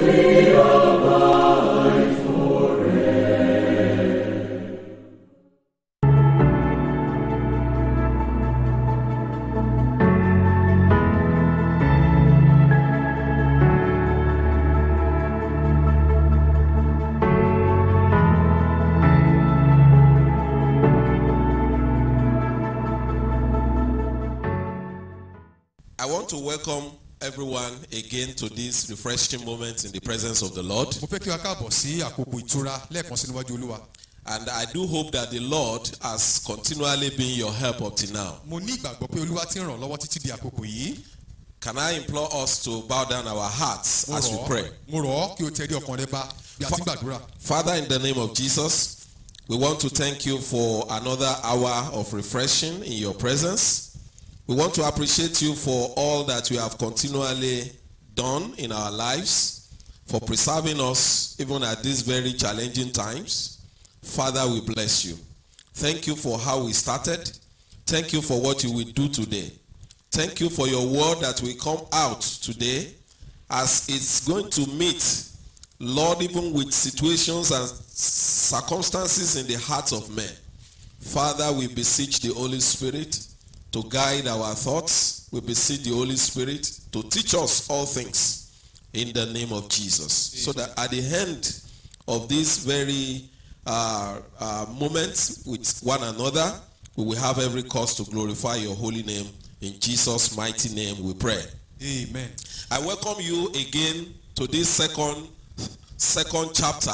I want to welcome everyone again to this refreshing moment in the presence of the Lord. mo fẹ́ kí wa káàbọ̀ sí àkókò ìtura lẹ́ẹ̀kan sí níwájú olúwa And I do hope that the Lord has continually been your help up to now. mo ní ìgbàgbọ́ pé olúwa ti ń ràn lọ́wọ́ títí di àkókò yìí Can I implore us to bow down our hearts mo as we rọ̀ pray? ọ́ mo rọ̀ ọ́ kí o tẹ̀lé ọkàn rẹ bá bí a ti ń gbàdúrà Father, in the name of Jesus, we want to thank you for another hour of refreshing in your presence. We want to appreciate you for all that you have continually done in our lives, for preserving us even at these very challenging times. Father, we bless you. Thank you for how we started. Thank you for what you will do today. Thank you for your word that will come out today as it's going to meet Lord, even with situations and circumstances in the hearts of men. Father, we beseech the Holy Spirit to guide our thoughts. We beseech the Holy Spirit to teach us all things in the name of Jesus. So that at the end of this very uh, uh, moment with one another, we will have every cause to glorify your holy name. In Jesus' mighty name we pray. amen I welcome you again to this second second chapter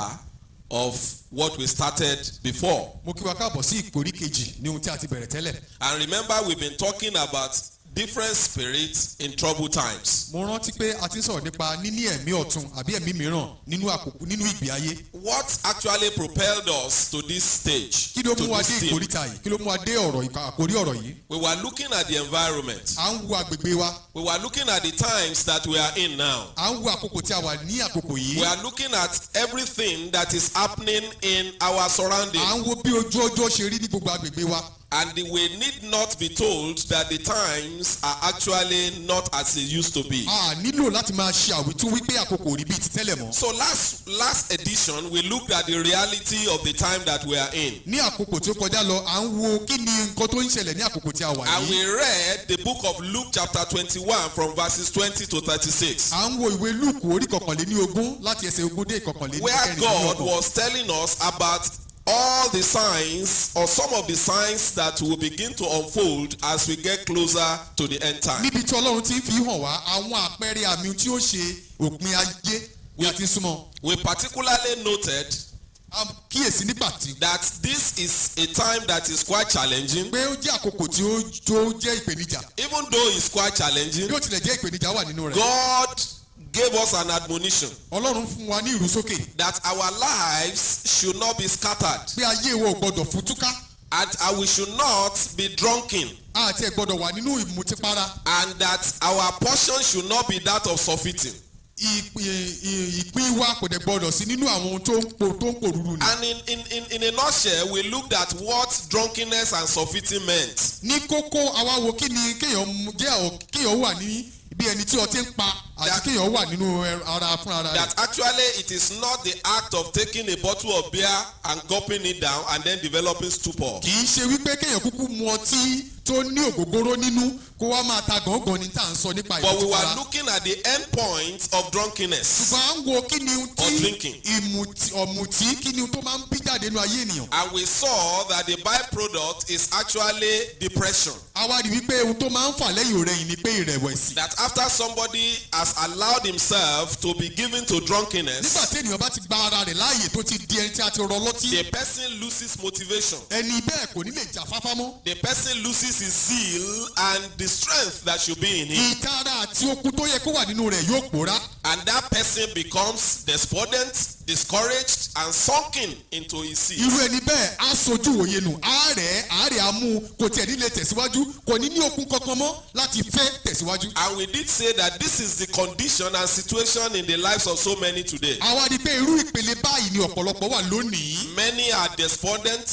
of what we started before. mo kí wa káàbọ̀ sí ìkórí kejì ní ohun tí a ti bẹ̀rẹ̀ tẹ́lẹ̀ And remember we've been talking about different spirits in troubled times. mo rántí pé a ti ń sọ̀rọ̀ nípa níní ẹ̀mí ọ̀tun àbí ẹ̀mí mìíràn nínú àkókò nínú ìgbé ayé What actually propelled us to this stage? kí ló to mú wa dé this theme? ìkóríta yìí kí ló mú wa dé ọ̀rọ̀ ìka- àkórí ọ̀rọ̀ yìí We were looking at the environment. à ń wo agbègbè wa We were looking at the times that we are in now. à ń wo àkókò tí a wà ní àkókò yìí We are looking at everything that is happening in our surroundings. à ń wo bí ojú ọjọ́ ṣe rí ní gbogbo agbègbè wa And we need not be told that the times are actually not as they used to be. a nílò láti máa ṣe àwítún wípé àkókò ò rí bíi ti tẹ́lẹ̀ mọ́ So last last edition we looked at the reality of the time that we are in. ní àkókò tí ó kọjá lọ à ń wo kí ni nǹkan tó ń ṣẹlẹ̀ ní àkókò tí a wà And yìí we read the book of Luke chapter 21 from verses 20 to 36. à ń wo ìwé lúùkù orí kọkànléní ogún láti ẹsẹ̀ ogún dé ìkọkànléní Where God kẹrìndínlọ́gbọ̀n was telling us about all the signs or some of the signs that will begin to unfold as we get closer to the end time. níbi tí ọlọ́run ti ń fi hàn wá àwọn àpẹẹrẹ àmì tí ó ṣe òpin ayé bí a ti ń súnmọ́ We particularly noted a kíyèsí nígbà tí that this is a time that is quite challenging pé ó jẹ́ àkókò tí ó tó jẹ́ ìpèníjà even though it's quite challenging bí ó tilẹ̀ jẹ́ ìpèníjà wà nínú rẹ̀ God gave us an admonition ọlọ́run fún wa ní ìrúsókè that our lives should not be scattered pé ayé wa ò gbọdọ̀ fútúká and uh, we should not be drunken àti ẹ̀ gbọdọ̀ wà nínú ìmutípara and that our portion should not be that of surfeiting. ìpín ìpín wa kò dẹ̀ gbọdọ̀ sí nínú àwọn ohun tó ń po tó ń pòrúurú ni. And in, in, in, in a nutshell, we looked at what drunkenness and surfeiting meant. ní kókó àwa wo kí ni kéèyàn mú- jẹ́ ọ̀ kéèyàn wà ní bí ẹni tí ọtí ń pa àti That- kéèyàn wà nínú ẹ- ara fún ara rẹ̀. That actually it is not the act of taking a bottle of beer and gulping it down and then developing stupor. kì í ṣe wípé kéèyàn kúkú mu ọtí tó ní ògógóró nínú kó wá máa ta gàngàn ní tá à ń sọ nípa But we were ìmùtípara. looking at the end point of drunkenness. ṣùgbọ́n à ń wo kí ni ohun Or tí drinking. ìmùtí ọ̀mùtí kí ni ohun tó máa ń bí jáde nínú ayé ènìyàn. And we saw that the byproduct is actually depression. àwa rí wípé ohun tó máa ń fà lẹ́yìn òrẹ́yìn ni pé ìrẹ̀wẹ̀sì. That after somebody has allowed himself to be given to nígbà drunkenness, tí ènìyàn bá ti gba ara rẹ̀ láàyè tó ti di ẹni tí a ti rọ lọ́tí the person loses motivation. ẹni bẹ́ẹ̀ kò ní lè jà fáfá mọ́. The person loses his zeal and the strength that should be in him. ìtara àti okun tó yẹ kó wà nínú rẹ̀ yóò pòórá. And that person becomes despondent, discouraged, and sunken into his seat. irú ẹni bẹ́ẹ̀ á sojú òye nù àárẹ̀ àárẹ̀ á mú un kò tiẹ̀ nílé tẹ̀síwájú kò ní ní okun kankan mọ́ láti fẹ́ tẹ̀síwájú. And we did say that this is the condition and situation in the lives of so many today. àwa rí i pé irú ìpele báyìí ni ọ̀pọ̀lọpọ̀ wà lónìí. Many are despondent,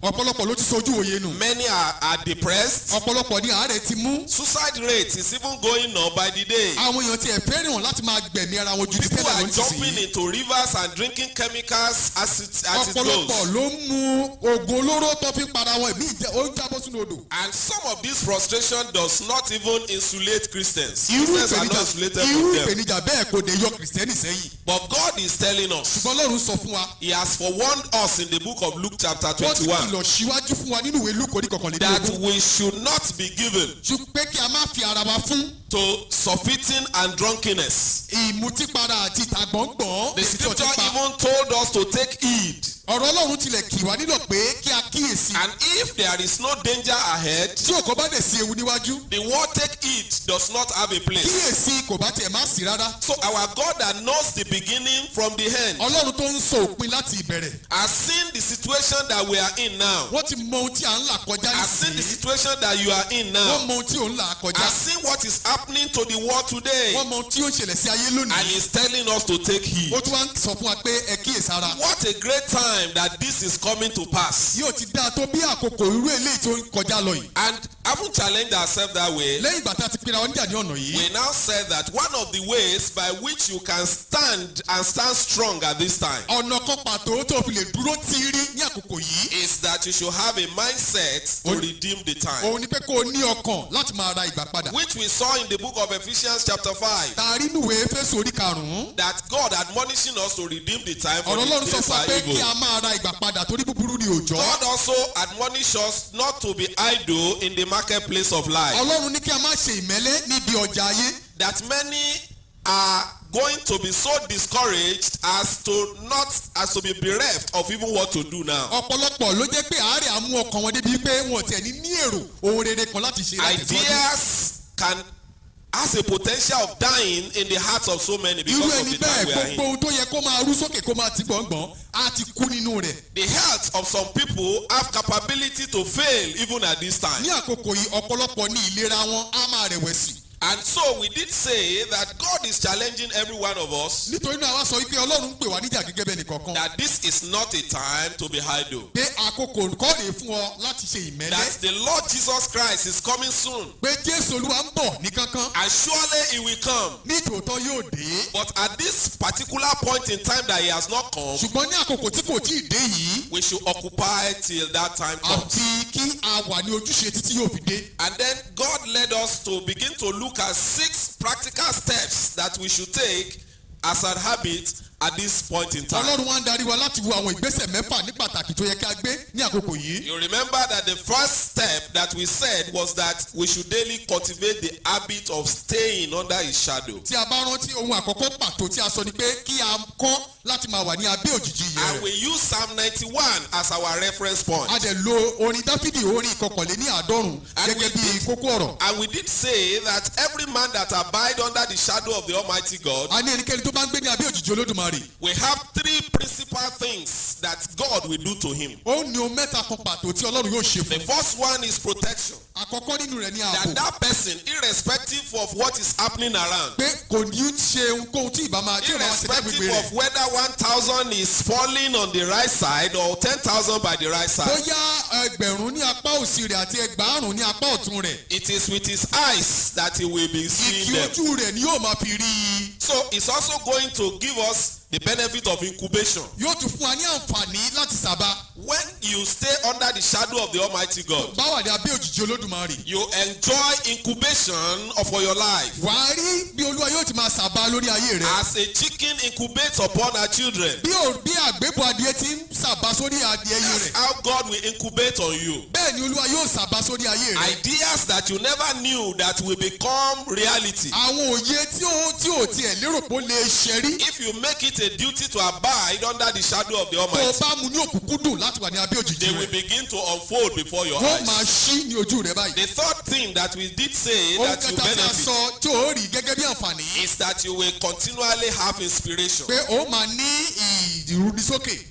ọ̀pọ̀lọpọ̀ ló ti sojú òye nù Many are, are depressed. ọ̀pọ̀lọpọ̀ ní àárẹ̀ ti mú Suicide rate is even going up by the day. àwọn èèyàn ti ẹ̀ fẹ́ràn láti máa gbẹ̀mí ara wọn ju ti People tẹ́lẹ̀ are lọ jumping nísinsìnyí into rivers and drinking chemicals as it, as it ọ̀pọ̀lọpọ̀ goes. ló ń mu oògùn olóró tó fi ń para wọn ìmí ìjẹ ó ń jábọ́ sínú odò And some of this frustration does not even insulate Christians. irú Christians are not ìpèníjà insulated irú from them. ìpèníjà bẹ́ẹ̀ kò dé yọ kìrìsìtẹ́nì sẹ́yìn But God is telling us, ṣùgbọ́n Ọlọ́run sọ fún wa He has forewarned us in the book of Luke chapter wọ́n ti 21 kìlọ̀ síwájú fún wa nínú ìwé lúkọ̀ ní that kọkànlélógún we should not be given ṣùgbọ́n pé kí a má fi ara wa fún to surfeiting and drunkenness. ìmutípara àti ìtagbọ̀ngbọ̀n The èyí tí ó ti scripture pa even told us to take heed. ọ̀rọ̀ Ọlọ́run tilẹ̀ kì wá nílò pé kí a kíyèsí And if there is no danger ahead, tí òkò bá dẹ̀ sí ewu níwájú the word take heed does not have a place. kíyèsí kò bá tiẹ̀ má sí rárá So our God that knows the beginning from the end Ọlọ́run tó ń sọ òpin láti ìbẹ̀rẹ̀ has seen the situation that we are in now. wọ́n ti mọ ohun tí à ń là kọjá Has seen the nísìnyí situation that you are in wọ́n now. mọ ohun tí ò ń là kọjá Has seen what is happening to the world today. wọ́n mọ ohun tí ó ń ṣẹlẹ̀ sí ayé And lónìí is telling us to take heed. ó tún wá ń sọ fún wa pé ẹ kíyèsára What a great time that this is coming to pass. yóò ti dáa tó bí àkókò irú eléyìí tó ń kọjá lọ yìí And haven't challenged ourselves that way. lẹ́yìn ìgbà tá a ti pinra wọn níjà ní ọ̀nà yìí We now said that one of the ways by which you can stand and stand strong at this time ọ̀nà kan pàtó tó fi lè dúró tíírí ní àkókò yìí is that you should have a mindset to Ol- redeem the time. òun ni pé kó o ní ọkàn láti máa ra ìgbà padà Which we saw in the book of Ephesians chapter 5. tààrí nùwé fésù orí karùn-ún That God admonishing us to redeem the time for ọ̀rọ̀ the Ọlọ́run sọ days fún wa are pé kí evil. a máa ra ìgbà padà torí búburú ni òòjọ́ God also admonish us not to be idle in the marketplace of life. Ọlọ́run ní kí a má ṣe ìmẹ́lẹ́ níbi ọjà ayé That many are going to be so discouraged as to not as to be bereft of even what to do now. ọ̀pọ̀lọpọ̀ ló jẹ́ pé àárẹ̀ á mú ọkàn wọn débi pé wọn ò tiẹ̀ ní ní èrò ohun rere kan láti ṣe láti tẹ̀síwájú. Ideas can has a potential of dying in the hearts of so many irú because of ẹni the time bẹ́ẹ̀ we are gbogbo in. ohun tó yẹ kó máa rú sókè kó máa ti gbọ̀ngbọ̀n á ti kú nínú rẹ̀. The health of some people have capability to fail even at this time. ní àkókò yìí ọ̀pọ̀lọpọ̀ ní ìlera wọn á máa rẹ̀wẹ̀sì. And so we did say that God is challenging every one of us nítorí náà wá sọ wípé ọlọ́run ń pè wá níjà gẹ́gẹ́ bẹ́ẹ̀ nìkankan. that this is not a time to be idle. pé àkókò kọ́ rèé fún ọ láti ṣe ìmẹ́lẹ́. That the Lord Jesus Christ is coming soon. pé jésù olúwa ń bọ̀ ní kankan. And surely he will come. ní tòótọ́ yóò dé. But at this particular point in time that he has not come, ṣùgbọ́n ní àkókò tí kò tíì dé yìí. we should occupy till that time comes. àfi kí a wà ní ojúṣe títí yóò fi dé. And then God led us to begin to look at six practical steps that we should take as a habit at this point in time. ọlọ́run wá ń darí wa láti wo àwọn ìgbésẹ̀ mẹ́fà ní pàtàkì tó yẹ ká gbé ní àkókò yìí. You remember that the first step that we said was that we should daily cultivate the habit of staying under his shadow. tí a bá rántí ohun àkọ́kọ́ pàtó tí a sọ ni pé kí a kọ́ láti máa wà ní abẹ́ òjìji yìí And rẹ̀. we use Psalm 91 as our reference point. a dẹ̀ lo orin dáfídì orin ìkọkànlé ní àádọ́rùn And gẹ́gẹ́ we bí did- kókó ọ̀rọ̀. And we did say that every man that abide under the shadow of the Almighty God, a ní ẹnikẹ́ni tó bá ń gbé ní abẹ́ òjìji olódùmarè. we have three principal things that God will do to him. ó ní ohun mẹ́ta kan pàtó tí ọlọ́run yóò ṣe The fún. first one is protection. àkọ́kọ́ nínú rẹ̀ ní That ààbò. that person, irrespective of what is happening around, pé kò ní í ṣe ohunkóhun tí ìbá máa tí ò máa ṣe lágbègbè irrespective rẹ̀. of whether 1,000 is falling on the right side or 10,000 by the right side, bóyá ẹgbẹ̀rún ní apá òsì rẹ̀ àti ẹgbàárùn ní apá ọ̀tún rẹ̀. it is with his eyes that he will be seeing ìkí them. ojú rẹ̀ ni yóò máa fi rí i. So it's also going to give us the benefit of incubation. yóò tún fún wa ní àǹfààní láti sábà. When you stay under the shadow of the Almighty God, bá wà ní abẹ́ òjìji olódùmarè. you enjoy incubation of for your life. wà á rí bí olúwa yóò ti máa sábà lórí ayé rẹ̀. As a chicken incubates upon her children, bí ò bí àgbébọ̀ adìẹ ti ń sábà sórí adìẹ yìí that's rẹ̀. how God will incubate on you. bẹ́ẹ̀ ni olúwa yóò sábà sórí ayé rẹ̀. Ideas that you never knew that will become reality. àwọn òye tí ó tí ò tiẹ̀ lérò pé ó lè ṣe rí. If you make it a duty to abide under the shadow of the tó o Almighty, bá mu ní òkùnkùn láti wà ní abẹ́ òjìji they will rẹ̀. begin to unfold before your wọ́n máa eyes. ṣí ní ojú rẹ̀ báyìí. The third thing that we did say ohun that you kẹta tí a benefit sọ tí ó rí gẹ́gẹ́ bí àǹfààní. is that you will continually have inspiration. pé ó máa ní ìrúnisókè.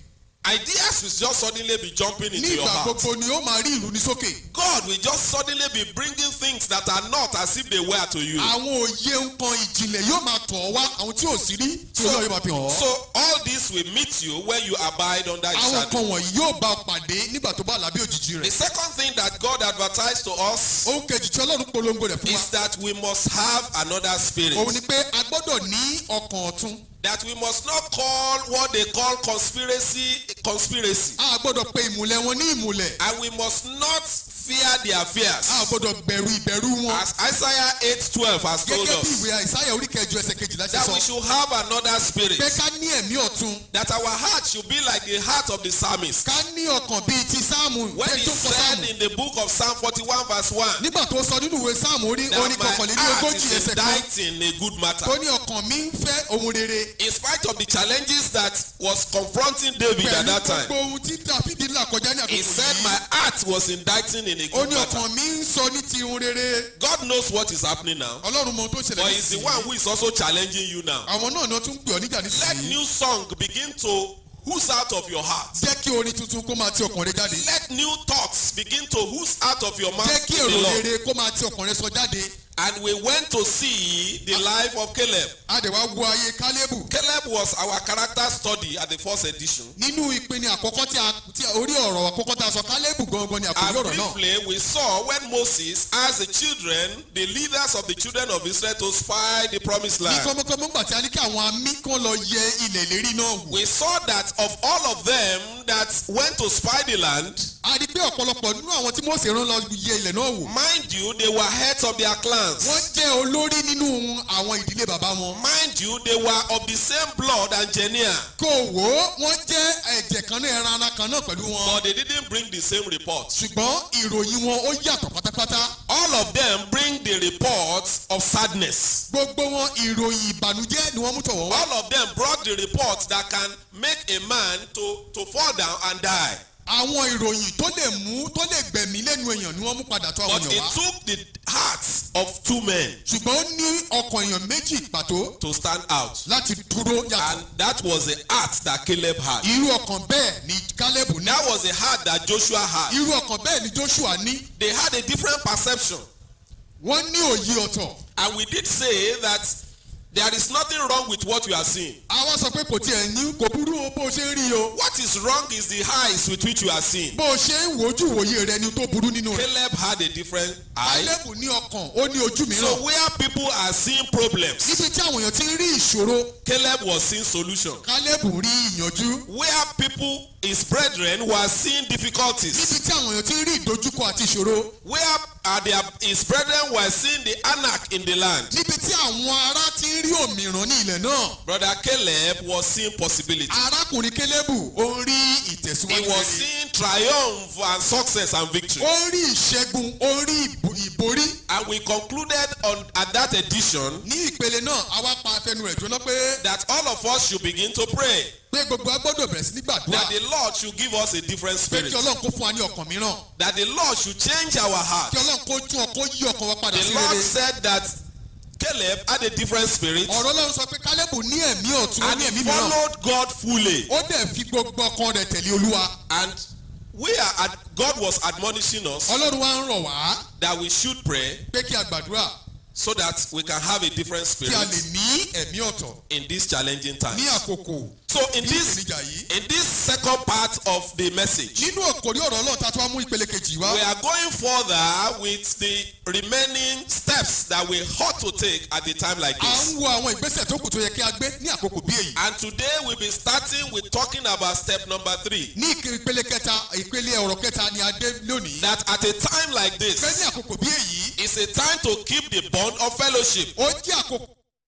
Ideas will just suddenly be jumping into your nígbà heart. gbogbo ni ó máa rí ìlú ní sókè God will just suddenly be bringing things that are not as if they were to you. àwọn òye nǹkan ìjìnlẹ̀ yóò máa tọ̀ ọ́ wá àwọn tí ò sí rí tí olóyè máa fi hàn ọ́ So all this will meet you when you abide under His àwọn shadow. kan wọ̀nyí yóò bá ọ pàdé nígbà tó bá làbí òjijì The rẹ̀ second thing that God advertised to us ohun kejì tí ọlọ́run polongo rẹ̀ fún wa is that we must have another spirit. òun ni pé a gbọ́dọ̀ ní ọkàn ọ̀tun That we must not call what they call conspiracy conspiracy. a gbọ́dọ̀ pe ìmùlẹ̀ wọn ní ìmùlẹ̀ And we must not fear their fears. a gbọ́dọ̀ bẹ̀rù ìbẹ̀rù wọn As Isaiah 8:12 has told gẹ́gẹ́ bí us ìwé àìsáyà orí kẹjọ ẹsẹ̀ kejìlá ṣe that sọ we should have another spirit. pé ká ní ẹ̀mí ọ̀tun That our heart should be like the heart of the psalmist. ká ní ọkàn bíi ti sáàmù When pé he tó kọ said sáàmù in the book of Psalm 41 verse 1 nígbà tó sọ nínú ìwé sáàmù orí orí that my kọkànlélí heart ogójì is ẹsẹ̀ kan inditing a good matter. tó ní ọkàn mi ń fẹ́ ohun rere In spite of the challenges that was confronting David at pẹ̀lú that gbogbo time, ohun tí dáfídì là kọjá ní he àkókò said yìí my heart was indicting in a ó good ní matter. ọkàn mi ń sọ ní ti ohun rere God knows what is happening now, ọlọ́run mọ ohun tó but ṣẹlẹ̀ he's the one who is also challenging you now. àwọn náà ni wọ́n tún ń pè ọ́ níjà Let nísìnyí new song begin to ooze out of your heart. jẹ́ kí orin tuntun kó máa ti ọkàn rẹ jáde Let new thoughts begin to ooze out of your jẹ́ mouth. kí to the èrò Lord. rere kó máa ti ọkàn rẹ sọ jáde And we went to see the life of Caleb. a dẹ̀ wá wo ayé kálébù Caleb was our character study at the first edition. nínú ìpinnu àkọ́kọ́ tí a tí a- orí ọ̀rọ̀ àkọ́kọ́ tá a sọ kálébù gangan ni àkórí And ọ̀rọ̀ náà briefly, we saw when Moses asked the children, the leaders of the children of Israel, to spy the promised ní land. kọ́mọ́kọ́mọ́ gbà tí a ní kí àwọn amí kan lọ yẹ ilẹ̀ ìlérí náà wò We saw that of all of them that went to spy the land, a rí pé ọ̀pọ̀lọpọ̀ nínú àwọn tí Mósè rán lọ yẹ ilẹ̀ náà wò mind you, they were heads of their wọ́n clans. jẹ́ olórí nínú àwọn ìdílé bàbá wọn Mind you, they were of the same blood and genia, kò wò ó wọ́n jẹ́ ẹ̀jẹ̀ kan náà ẹran ara kan náà pẹ̀lú wọn but they didn't bring the same report. ṣùgbọ́n ìròyìn wọn ó yàtọ̀ pátápátá All of them bring the reports of sadness. gbogbo wọn ìròyìn ìbànújẹ́ ni wọ́n mú tọ̀wọ́ wá All of them brought the report that can make a man to, to fall down and die. àwọn ìròyìn tó lè mú tó lè gbẹ̀mí lẹ́nu èèyàn ni wọ́n mú padà tó àwọn But èèyàn it wá took the hearts of two men ṣùgbọ́n ó ní ọkàn èèyàn méjì pàtó to stand out. láti dúró yàtọ̀ And that was the heart that Caleb had. irú ọkàn bẹ́ẹ̀ ni Kálẹ́bù ní That was the heart that Joshua had. irú ọkàn bẹ́ẹ̀ ni Joshua ní They had a different perception. wọ́n ní òye ọ̀tọ̀ And we did say that there is nothing wrong with what you are seeing. àwa sọ pé kò tiẹ̀ ní kò burú o bó o ṣe ń rí o What is wrong is the eyes with which you are seeing. bó o ṣe ń wojú wòye rẹ ni tó burú nínú rẹ Caleb had a different eye. Kálẹ́bù ní ọkàn ó ní ojú mìíràn So where people are seeing problems, níbi tí àwọn èèyàn ti ń rí ìṣòro Caleb was seeing solution. Kálẹ́bù rí ìyànjú Where people, his brethren, were seeing difficulties. níbi tí àwọn èèyàn ti ń rí ìdojúkọ àti ìṣòro Where are their, his brethren were seeing the anarch in the land. níbi tí àwọn ará ti ń rí òmìrán ní ilẹ̀ náà Brother Caleb was seeing possibility. arákùnrin Kálẹ́bù ó ń rí He ìtẹ̀síwájú was rere. seeing triumph and success and victory. ó ń rí ìṣẹ́gun ó ń rí ìbò- ìborí And we concluded on at that edition ní ìpele náà àwa pa afẹnu rẹ̀ jóná pé that all of us should begin to pray pé gbogbo a gbọ́dọ̀ bẹ̀rẹ̀ sí ní gbàdúrà that the Lord should give us a different pé spirit. kí Ọlọ́run kó fún wa ní ọkàn mìíràn That the Lord should change our heart. kí Ọlọ́run kó tún ọkọ yí ọkàn wa padà The sí Lord rere said that Caleb had a different spirit ọ̀rọ̀ Ọlọ́run sọ pé Kálẹ́bù ní ẹ̀mí ọ̀tún ó and ní he ẹ̀mí mìíràn followed God fully. ó dẹ̀ fi gbogbo ọkàn rẹ̀ tẹ̀lé Olúwa And we are ad- God was admonishing us Ọlọ́run wa ń rọ̀ wá that we should pray pé kí a gbàdúrà so that we can have a different kí a lè spirit ní ẹ̀mí ọ̀tọ̀ in these challenging times. ní àkókò So in ní this ìpèníjà yìí in this second part of the message, nínú òkòrí ọ̀rọ̀ Ọlọ́run tá a tún wá mú ìpele kejì wá we are going further with the remaining steps that we ought to take at a time like à this. ń wo àwọn ìgbésẹ̀ tó kù tó yẹ kí a gbé ní àkókò bí èyí And today we'll be starting with talking about step number three. ní ìpele kẹta ìpele ọ̀rọ̀ kẹta ni a dé lónìí That at a time like pé ní this, àkókò bí èyí it's a time to keep the bond of fellowship. ó jẹ́ àkókò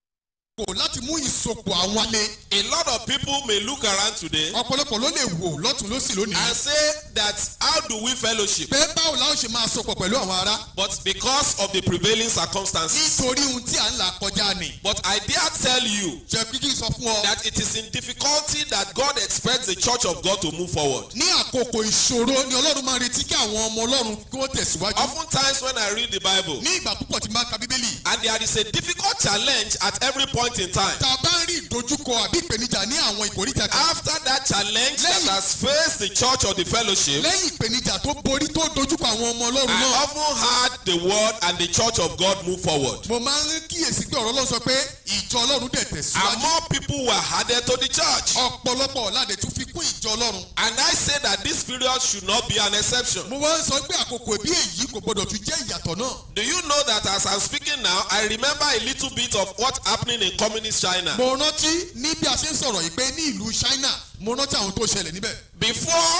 láti mú ìsopọ̀ àwọn alẹ́ A lot of people may look around today ọ̀pọ̀lọpọ̀ ló lè wò lọ́tún lọ́sì lónìí and say that how do we fellowship? pé báwo la ó ṣe máa sopọ̀ pẹ̀lú àwọn ará But because of the prevailing circumstances. nítorí ohun tí à ń là kọjá ni But I dare tell you jẹ́ kí kí n sọ fún ọ that it is in difficulty that God expects the church of God to move forward. ní àkókò ìṣòro ni Ọlọ́run máa retí kí àwọn ọmọ Ọlọ́run kí wọ́n tẹ̀síwájú Oftentimes when I read the Bible ní ìgbà púpọ̀ tí máa ka Bíbélì and there is a difficult challenge at every point point in time, tá a bá ń rí ìdojúkọ àbí ìpèníjà ní àwọn ìkórìtà kan after that challenge that Lẹ́yìn- has faced the church or the fellowship, lẹ́yìn ìpèníjà tó borí tó dojúkọ àwọn ọmọ ọlọ́run I náà often heard the word and the church of God move forward. mo máa ń kíyèsí pé ọ̀rọ̀ ọlọ́run sọ pé ìjọ ọlọ́run dẹ̀ And tẹ̀síwájú more people were added to the church. ọ̀pọ̀lọpọ̀ ọ̀làdẹ̀ tún fi kún ìjọ ọlọ́run And I say that this period should not be an exception. mo wá ń sọ pé àkókò bí èyí kò gbọdọ̀ tún jẹ́ ìyàtọ̀ náà Do you know that as I'm speaking now, I remember a little bit of what's happening in communist China? mo rántí ní bí a ṣe ń sọ̀rọ̀ yìí pé ní ìlú China mo rántí àwọn tó ṣẹlẹ̀ níbẹ̀ Before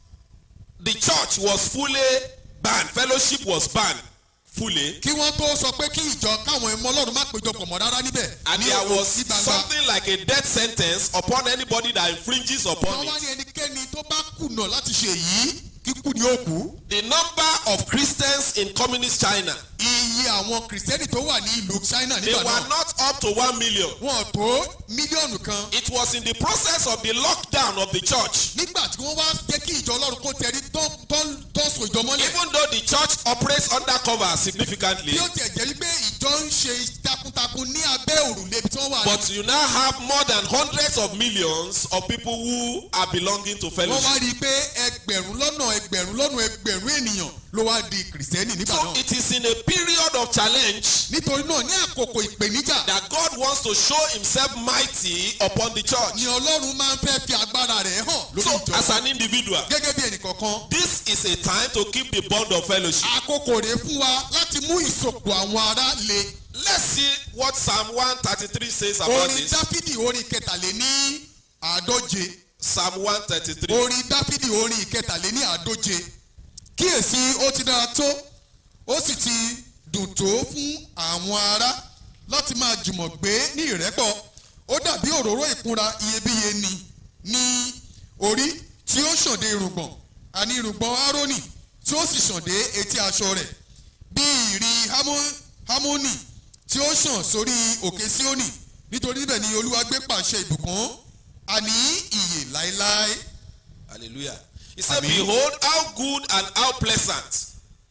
the church was fully banned, fellowship was banned fully, kí wọ́n tó sọ pé kí ìjọ káwọn ẹmọ ọlọ́run má péjọpọ̀ mọ́ rárá níbẹ̀ and ní there òkú was sí gbangba something like a death sentence upon anybody that infringes upon wọ́n wá it. ní ẹnikẹ́ni tó bá kùnà láti ṣe èyí kíkú ni ó kú The number of Christians in communist China, iye àwọn kìrìsìtẹ́nì tó wà ní ìlú China they nígbà were náà not up to one million. wọn tó mílíọ̀nù kan It was in the process of the lockdown of the church. nígbà tí wọ́n wá jẹ́ kí ìjọ ọlọ́run kó tẹrí tọ́sùn ìjọ mọ́lẹ̀ Even though the church operates undercover significantly, bí ó tiẹ̀ jẹ́ wípé ìjọ ń ṣe takuntakun ní abẹ́ òrùlé ibi tí wọ́n wà but you now have more than hundreds of millions of people who are belonging to wọ́n fellowship. wá rí i pé ẹgbẹ̀rún lọ́nà ẹgbẹ̀rún lọ́nà ẹgbẹ̀rún ènìyàn ló wá di kìrìsìtẹ́nì nígbà So náà it is in a period of challenge nítorí náà ní àkókò ìpèníjà that God wants to show himself mighty upon the church. ni ọlọ́run máa ń fẹ́ fi agbára rẹ̀ hàn lórí So ìjọ as an individual, gẹ́gẹ́ bí ẹnìkọ̀ọ̀kan this is a time to keep the bond of fellowship. àkókò rèé fún wa láti mú ìsopọ̀ àwọn ará le Let's see what Psalm 133 says about orin this. dáfídì orin kẹtàléní àádóje Psalm 133. orin dáfídì orin ìkẹtàléní àádóje kíyèsí ó ti dára tó ó sì ti dùn tó fún àwọn ará láti máa jùmọ̀ gbé ní ìrẹ́pọ̀ ó dàbí òróró ìkunra iyebíye ni ní orí tí ó ṣàn dé irùngbọ̀n àní irùngbọ̀n árónì tí ó sì ṣàn dé etí aṣọ rẹ̀ bí ìrì Hámó- hámónì tí ó ṣàn sórí òkè síónì nítorí níbẹ̀ ni olúwa gbé pàṣẹ ìbùkún àní ìyè láéláé. Hallelujah. He said, Amen. Behold, how good and how pleasant.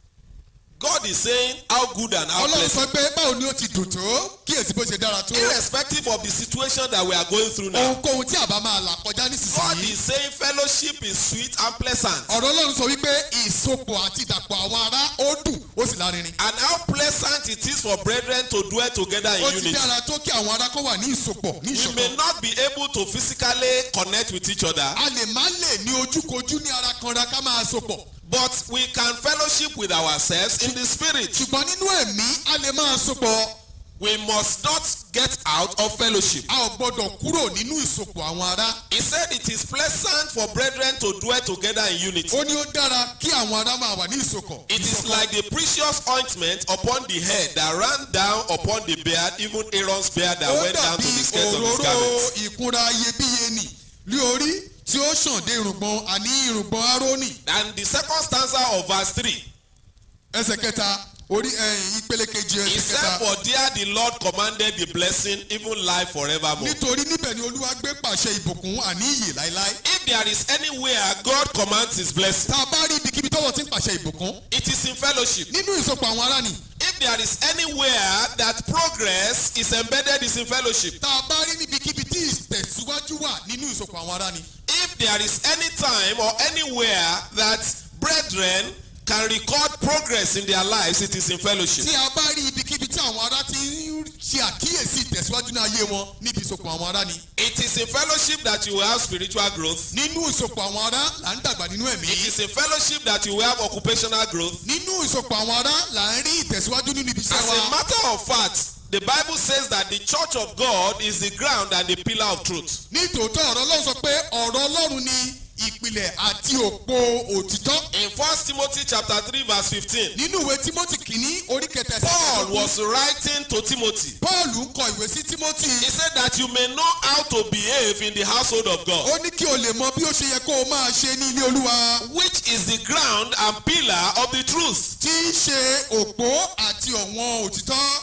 God is saying, How good and how ọlọ́run pleasant. sọ pé báwo ni ó ti dùn tó kíyèsí bó ṣe dára tó. Irrespective of the situation that we are going through now, ohunkóhun tí àbá máa là kọjá God nísinsìnyí. is saying fellowship is sweet and pleasant. ọ̀rọ̀ ọlọ́run sọ wípé ìsopọ̀ àti ìdàpọ̀ àwọn ará ó dùn ó sì lárinrin. And how pleasant it is for brethren to dwell together ó in ti unity. dára tó kí àwọn ará kó wà ní ìsopọ̀ ní We may ìṣọ̀kan. not be able to physically connect with each other, a lè má lè ní ojúkojú ní ara kanra ká máa sopọ̀. but we can fellowship with ourselves in the spirit. ṣùgbọ́n nínú ẹ̀mí a lè máa sopọ̀. We must not get out of fellowship. a ò gbọ́dọ̀ kúrò nínú ìsopọ̀ àwọn ará. He said it is pleasant for brethren to dwell together in unity. ó ní ó dára kí àwọn ará máa wà ní ìsopọ̀. It is like the precious ointment upon the head that ran down upon the beard, even Aaron's beard that ó went down to dàbí the skirt of his òróró garment. ìkunra iyebíye nì lé orí tí ó ṣàn dé irùngbọ̀n àní irùngbọ̀n árónì And the second stanza of verse 3, ẹsẹ̀ kẹta orí ẹ̀yìn ìpele kejì he ẹsẹ̀ said, kẹta For there the Lord commanded the blessing, even life forevermore. nítorí níbẹ̀ ni olúwa gbé pàṣẹ ìbùkún àní ìyè láéláé If there is anywhere God commands his blessing, tá a bá rí ibikíbi tọ́wọ́ ti ń pàṣẹ ìbùkún it is in fellowship. nínú ìsopọ̀ àwọn ará ni If there is anywhere that progress is embedded, is in fellowship. tá a bá rí níbikíbi tí ìtẹ̀síwájú wà nínú ìsopọ̀ àwọn ará ni If there is any time or anywhere that brethren can record progress in their lives, it is in fellowship. tí a bá rí ibikíbi tí àwọn ará ti ń ṣe àkíyèsí ìtẹ̀síwájú ní ayé wọn níbi ìsopọ̀ àwọn ará ni It is in fellowship that you will have spiritual growth. nínú ìsopọ̀ àwọn ará là ń dàgbà nínú ẹ̀mí It is in fellowship that you will have occupational growth. nínú ìsopọ̀ àwọn ará là ń rí ìtẹ̀síwájú nínú ibi iṣẹ́ As a wa matter of fact, the Bible says that the church of God is the ground and the pillar of truth. ní tòótọ́ ọ̀rọ̀ ọlọ́run sọ pé ọ̀rọ̀ ọlọ́run ni ìpìlẹ̀ àti òpó òtítọ́ In 1 Timothy chapter 3 verse 15, nínú ìwé timothy kìíní orí kẹta ẹsẹ̀ Paul kẹẹ̀ẹ́dógún, was writing to Timothy. paul ń kọ ìwé sí timothy He said that you may know how to behave in the household of God, ó ní kí o lè mọ bí ó ṣe yẹ kó o máa ṣe ní ilé olúwa which is the ground and pillar of the truth. tí í ṣe òpó àti ọ̀wọ́n òtítọ́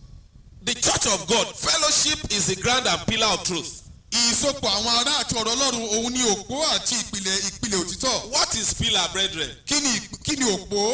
The church of God, fellowship is the ground and pillar of truth. ìsopọ̀ àwọn ará àti ọ̀rọ̀ ọlọ́run òun ni òpó àti ìpìlẹ̀ ìpìlẹ̀ òtítọ́ What is pillar, brethren? kí ni kí ni òpó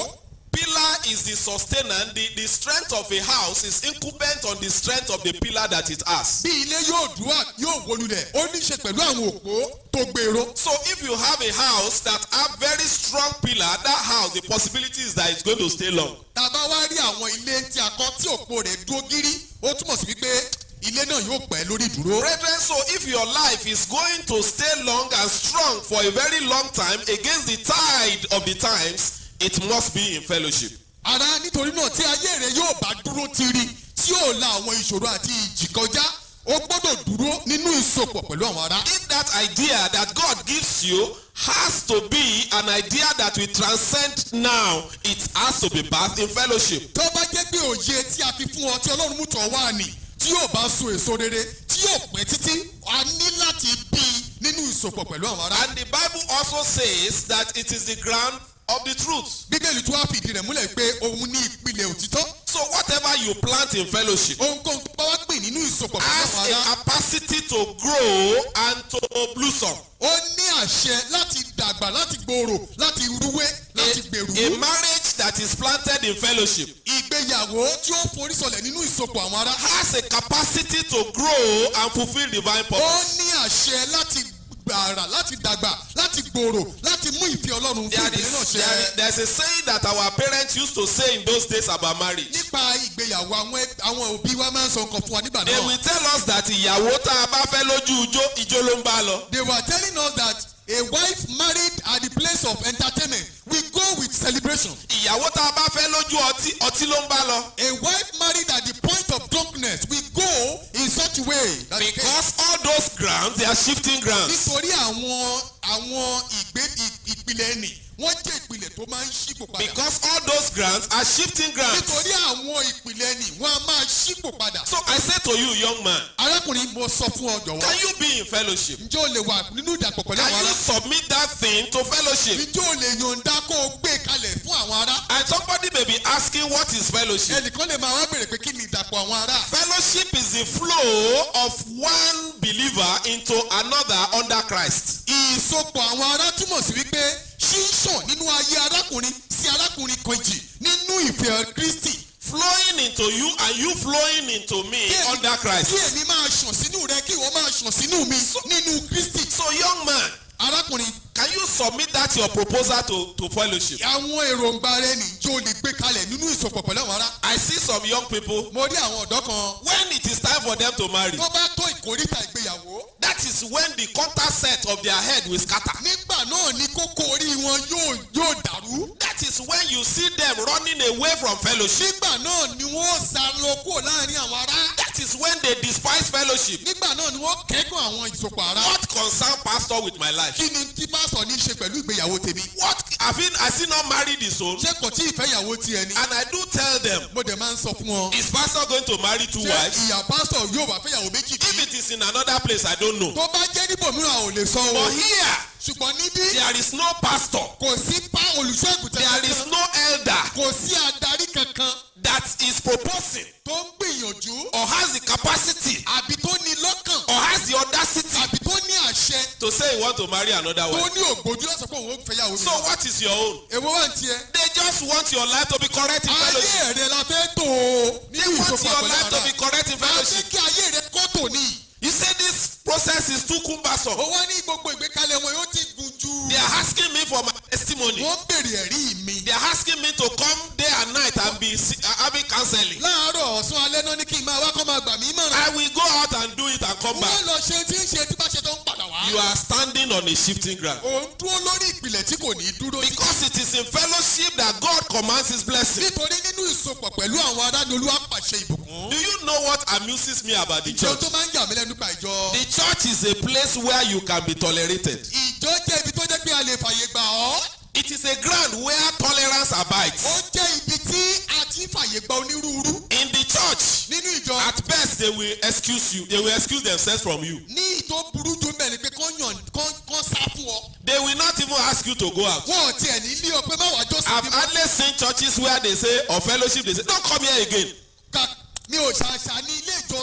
pillar is the sustainer the the strength of a house is incumbent on the strength of the pillar that it has. bí ilé yóò dúró yóò wólulẹ̀ ó ní í ṣe pẹ̀lú àwọn òpó tó gbèrò. so if you have a house that have very strong pillar that house the possibility is that it's going to stay long. tá a bá wá rí àwọn ilé tí a kọ́ tí òpó rẹ̀ dúró gírí ó túmọ̀ sí wípé ilé náà yóò pẹ́ lórí ìdúró. brethren so if your life is going to stay long and strong for a very long time against the tide of the times it must be in fellowship. ara nítorí náà tí ayé rẹ yóò bá dúró tiri tí yóò la àwọn ìṣòro àti ìjì kọjá ó gbọ́dọ̀ dúró nínú ìsopọ̀ pẹ̀lú àwọn ará. if that idea that God gives you has to be an idea that will transcend now it has to be birthed in fellowship. tó bá jẹ́ pé òye tí a fi fún ọ tí ọlọ́run mú tọ̀ wá nì tí yóò bá so èso rere tí yóò pẹ́ títí a ní láti bí i nínú ìsopọ̀ pẹ̀lú àwọn ará. and the bible also says that it is the ground of the truth. bíbélì tó wá fìdí rẹ̀ múlẹ̀ pé òun ní ìpìlẹ̀ òtítọ́ so whatever you plant in fellowship ohunkóhun tó bá wá pè nínú ìsopọ̀ pẹ̀lú has àwọn ará a capacity to grow and to blossom. ó ní àṣẹ láti dàgbà láti gbòòrò láti rúwé láti gbèrú. a marriage that is planted in fellowship ìgbéyàwó tí ó forí sọlẹ̀ nínú ìsopọ̀ àwọn ará. has a capacity to grow and fulfil divine ó purpose. ní àṣẹ láti gbàrà láti dàgbà láti gbòòrò láti mú ìfẹ́ ọlọ́run fún there ìdílé náà is there is ṣẹ. there is a saying that our parents used to say in those days about marriage. nípa ìgbéyàwó àwọn ẹ- àwọn òbí wa máa ń sọ nǹkan fún wa nígbà they náà. will tell us that ìyàwó tá a bá fẹ́ lójú ijó ijó ló ń bá lọ. they were telling us that a wife married at the place of entertainment will go with celebration. ìyàwó tá a bá fẹ́ lójú ọtí ọtí ló ń bá lọ. a wife married at the point of drunkenness will go in such a way. that the because all those grounds they are shifting grounds. nítorí àwọn àwọn ìgbé ì- ìpìlẹ̀ ẹnì wọ́n jẹ́ ìpìlẹ̀ tó máa ń ṣípò padà. because all those grounds are shifting grounds. nítorí àwọn ìpìlẹ̀ ẹnì wọ́n á máa ṣípò padà. so I say to you young man arákùnrin mo sọ fún ọ jọ̀wọ́. can you be in fellowship. ǹjẹ́ o lè wà nínú ìdàpọ̀ pẹ̀lú can àwọn you ará? submit that thing to fellowship. ǹjẹ́ o lè yọ̀ǹda kó o gbé kalẹ̀ fún àwọn ará? and somebody may be asking what is fellowship. ẹnìkan lè máa wá bèrè pé kí ni ìdàpọ̀ àwọn ará? fellowship is the flow of one believer into another under Christ. ìsopọ̀ àwọn ará túmọ̀ sí wípé ṣíṣàn nínú ayé arákùnrin sí arákùnrin kejì nínú ìfẹ́ kristi. flowing into you and you flowing into me Kí èmi- under Christ. kí èmi máa ṣàn sínú rẹ kí ìwọ máa ṣàn sínú mi nínú kristi. so young man arákùnrin can you submit that your proposal to to fellowship. àwọn èròǹgbà rẹ nìjó lè gbé kalẹ̀ nínú ìsopọ̀ pẹ̀lú àwọn ará. I see some young people mo rí àwọn ọ̀dọ́ kan when it is time for them to marry tó bá tó ìkórìtà ìgbéyàwó. that is when the contact set of their head will scatter. nígbà náà ni kókó orí wọn yóò yóò dàrú. that is when you see them running away from fellowship. nígbà náà ni wọ́n sá lọ kúrò láàrin àwọn ará. that is when they despise fellowship. nígbà náà ni wọ́n kẹ́gàn àwọn ìsopọ̀ ará. what concern pastor with my life. kí ni tí pásítọ̀ ní í ṣe pẹ̀lú ìgbéyàwó tèmi. what have he has he not married his own. ṣé kò tí ì fẹ́yàwó tiẹ̀ ni. and I do tell them mo dẹ̀ máa ń sọ fún wọn. is pastor going to marry two ṣé wives. ìyá pásítọ̀ yóò wá fẹ́yàwó méjì if bí. it is in another place I don't know. tó bá jẹ́ níbòmíràn ò lè sọ o. but here ṣùgbọ́n níbí there is no pastor. kò sí pa olùṣọ́àgùtàn there is kankan. no elder kò sí adarí kankan that is proposing tó ń gbìyànjú or has the capacity àbí tó ní lọ́kàn or has the audacity àbí tó ní àṣẹ to say he want to marry another tó wife. ní ògbójú lọ́sọ̀ pé òun ó fẹ́yàwó mi. so what is your own. èwo wà ní tiẹ̀. they just want your life to be correct in ayé fellowship. rẹ la fẹ́ tó o they nínú want ìsopọ̀ your pẹ̀lú life to ara. be correct in a fẹ́ fellowship. kí ayé rẹ kó tò ní. you say this process is too cumbersome. ó wá ní gbogbo ìgbékalẹ̀ wọn yóò ti gùn jù. they are asking me for my testimony. wọ́n bèrè ẹ̀rí mi. they are asking me to come day and night and be si- uh, having counseling. láàárọ̀ ọ̀sán alẹ́ náà ní kí n máa wá kọ́ máa gbà mí mọ̀ràn. I will go out and do it and come wọ́n back. lọ ṣe tí ń ṣe tí bá ṣe tó ń padà wá. You are standing on a shifting ground. òun dúró lórí ìpìlẹ̀ tí kò ní dúró sí. Because it is in fellowship that God commands his blessing. nítorí nínú ìsopọ̀ pẹ̀lú àwọn ará ni olúwa pàṣẹ ìbùkún. Do you know what amuses me about the ìjọ church? tó máa ń yà mí lẹ́nu pa ìjọ. The church is a place where you can be tolerated. ìjọ jẹ́ ibi tó jẹ́ pé a lè fàyè gbà ọ́. It is a ground where tolerance ó abides. jẹ́ ibi tí a ti ń fàyè gba onírúurú. In the church, nínú ìjọ at best they will excuse you. They will excuse themselves from you. ní ìtò burú jù mẹ́rin pé kán yàn kán kán sá fún ọ. They will not even ask you to go out. wọn ò tiẹ̀ ní ilé ọ pé má wàá jọ́sìn I've bí hardly seen churches where they say, or fellowship, they say, don't come here again. ká mi ò ṣàṣà ní ilé ìjọsìn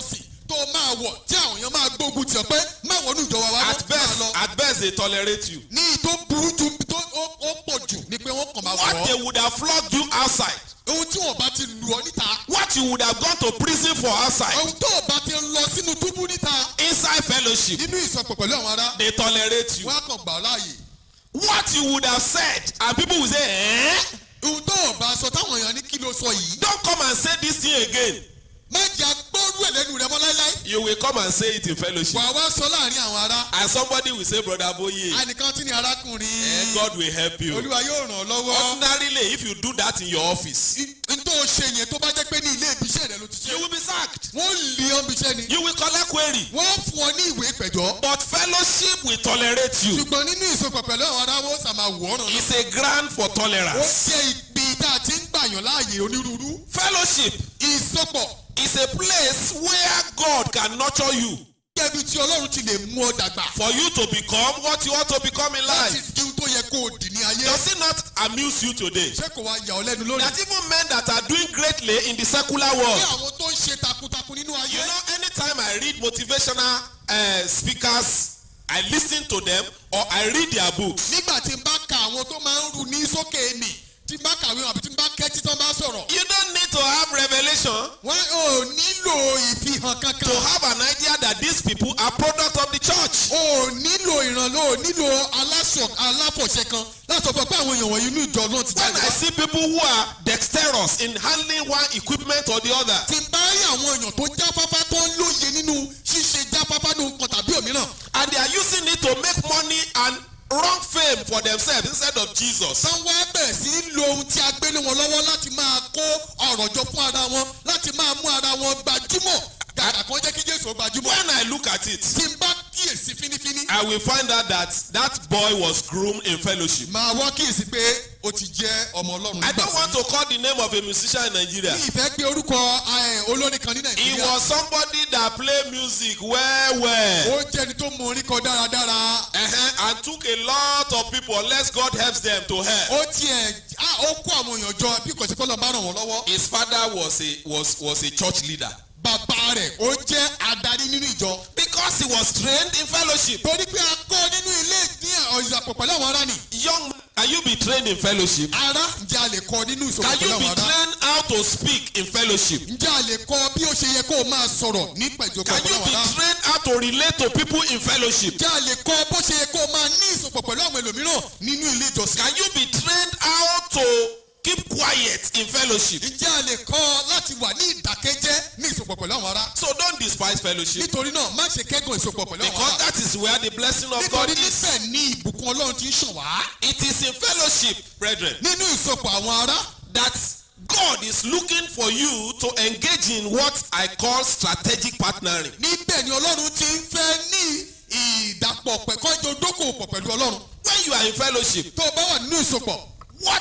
tó máa wọ̀ tí àwọn èèyàn máa gbógun tì ọ́ pé má wọnú ìjọ wa wá At máa best, lọ. at best they tolerate you. ní tó burú ju tó ó- ó pọ̀ jù ni pé wọ́n kàn máa What wọ̀ they ọ́. would have flogged you outside. ohun tí wọ́n bá ti lù ọ́ níta. What you would have gone to prison for outside. ohun tó o bá ti lọ sínú túbú níta. Inside fellowship, nínú ìsọpọ̀ pẹ̀lú àwọn ará. they tolerate you. wọ́n á kàn gbà ọ́ láàyè. What you would have said, and people will say, eh? ohun tó o bá sọ táwọn èèyàn ní kí ló sọ yìí. Don't come and say this thing again. má jẹ́ agbóòrú ẹ̀ lẹ́nu rẹ mọ́ láíláí. You will come and say it in fellowship. wà á wá sọ láàrin àwọn ará. And somebody will say, Brother Boye, ànìkan tí ni arákùnrin. eh, God will help you. olúwa yóò ràn ọ́ lọ́wọ́. Ordinarily, if you do that in your office, n tó o ṣe yẹn tó bá jẹ́ pé ní ilé ibiṣẹ́ rẹ ló ti ṣe. you will be sacked. wọ́n lé ọ́ ibiṣẹ́ ni. You will collect query. wọ́n fún ọ ní ìwé ìpẹ̀jọ́. But fellowship will tolerate you. ṣùgbọ́n nínú ìsopọ̀ pẹ̀lú àwọn ará wọ́n sà máa wọ̀ ọ́ràn náà. It's a ground for ó tolerance. jẹ́ ibi tá a ti ń gbàyàn láàyè onírúurú. Fellowship ìsopọ̀ is a place where God can nurture you jẹ́ ibi tí ọlọ́run ti lè mú ọ dàgbà. for you to become what you want to become in láti life. di ohun tó yẹ kó o dì ní ayé. Does it not amuse you today? ṣé kò wá yà ọ́ lẹ́nu lónìí. That even men that are doing greatly in the secular ní world. àwọn tó ń ṣe takuntakun nínú ayé. You know, anytime I read motivational uh, speakers, I listen to them or I read their books. nígbà tí n bá ka àwọn tó máa ń ru ní sókè nì tí n bá kàwé wọn àbí tí n bá kẹ́tí tán bá sọ̀rọ̀. You don't need to have revelation wọ́n ò nílò ìfihàn to kankan. have an idea that these people are product of the church. o ò nílò ìrànlọ́ o ò nílò aláṣọ aláfọ̀ṣẹ kan láti sọ pé àwọn èèyàn wọ̀nyí inú ìjọ náà ti When jáde I wá. see people who are dexterous in handling one equipment or the other, tí n bá rí àwọn èèyàn tó jáfáfá tó ń lóye nínú ṣíṣe jáfáfá ní nǹkan tàbí òmíràn. and they are using it to make money and wrong fame for themselves instead of Jesus. tán wá bẹ̀rẹ̀ sí í lo ohun tí a gbé lé wọn lọ́wọ́ láti máa kó ọ̀rọ̀ jọ fún ara wọn láti máa mú ara wọn gbajúmọ̀ gàgà kan jẹ́ kí Jésù ó gbajúmọ̀. When I look at it, tí n bá kíyèsí fínífíní. I will find out that that boy was groomed in fellowship. máa wá kíyèsí pé o ti jẹ́ ọmọ Ọlọ́run I nígbà don't want to call the name of a musician in Nigeria. ní ìfẹ́ gbé orúkọ eh, olórin kan ní He Nàìjíríà. was somebody that played music well, well. ó jẹ́ ẹni tó mọ orin kan dáradára. Uh-huh. And took a lot of people, unless God helps them to help. ó tiẹ̀ á ó kó àwọn èèyàn jọ bí kò sí kọ́lọ́ bá ràn wọ́n lọ́wọ́. His father was a was was a church leader bàbá rẹ̀ ó jẹ́ adarí nínú ìjọ. because he was trained in fellowship. torí pé a kọ́ nínú ilé ní ìyàpọ̀ pẹ̀lú àwọn ará ni. Young man, can you be trained in fellowship? ará ǹjẹ́ a lè kọ́ nínú ìsọ̀rọ̀ Can pẹ̀lú you be àwọn ará. trained how to speak in fellowship? ǹjẹ́ a lè kọ́ bí ó ṣe yẹ kó o máa sọ̀rọ̀ nípa ìjọba Can pẹ̀lú you àwọn be ará. trained how to relate to people in fellowship? ǹjẹ́ a lè kọ́ bó ṣe yẹ kó o máa ní ìsopọ̀ pẹ̀lú àwọn ẹlòmíràn nínú ilé ìjọsìn. Can you be trained how to keep quiet in fellowship? ǹjẹ́ a lè kọ́ láti wà ní ìdákẹ́jẹ́ ní ìsopọ̀ pẹ̀lú àwọn ará. So don't despise fellowship nítorí náà má ṣe kẹ́gàn ìsopọ̀ pẹ̀lú àwọn because ará. that is where the blessing of God nítorí is. níbẹ̀ ní ìbùkún ọlọ́run ti ń ṣàn wá. It is in fellowship, brethren, nínú ìsopọ̀ àwọn ará. that God is looking for you to engage in what I call strategic partnering. níbẹ̀ ni ọlọ́run ti ń fẹ́ ní ìdàpọ̀ pẹ̀kọ́jọ dókòwò pẹ̀lú ọlọ́run. When you are in fellowship, tó o bá wà nínú ìsopọ̀ what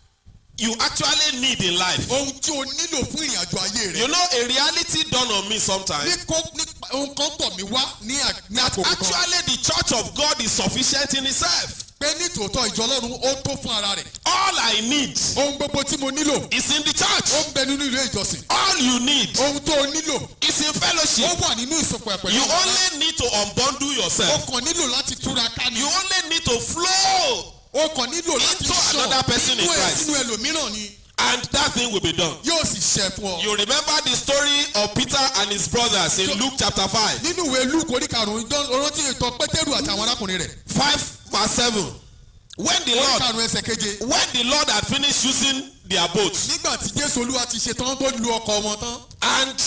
you actually need in life. ohun tí o nílò fún ìrìn àjò ayé rẹ. You know, a reality dawned on me sometime. ní kó ní ohun kan tọ̀ mí wá ní à- ní That àkókò kan. actually the church of God is sufficient in itself. pé ní tòótọ́ ìjọ ọlọ́run ó tó fún ara rẹ̀. All I need ohun gbogbo tí mo nílò is in the ó church. ń bẹ nínú ilé ìjọsìn. All you need ohun tó o nílò is in ó fellowship. wà nínú ìsopọ̀ ẹ̀ pẹ̀lú You àwọn ará. only need to unbundle o yourself. kàn nílò láti túra ká ni. You only need to flow o kàn nílò láti Into sọ another person in nínú ẹ̀ Christ. sínú ẹlòmíràn ni and that thing will be done. yóò sì ṣẹ fún ọ. You remember the story of Peter and his brothers in Luke chapter 5. nínú ìwé luke orí karùn-ún ìjọ rántí ìtàn pétérù àti àwọn arákùnrin rẹ̀. 5 verse 7. When the orí Lord karùn-ún ẹsẹ̀ keje. when the Lord had finished using their boats nígbà tí jésù olúwa ti ṣe tán tó lu ọkọ̀ wọn tán. and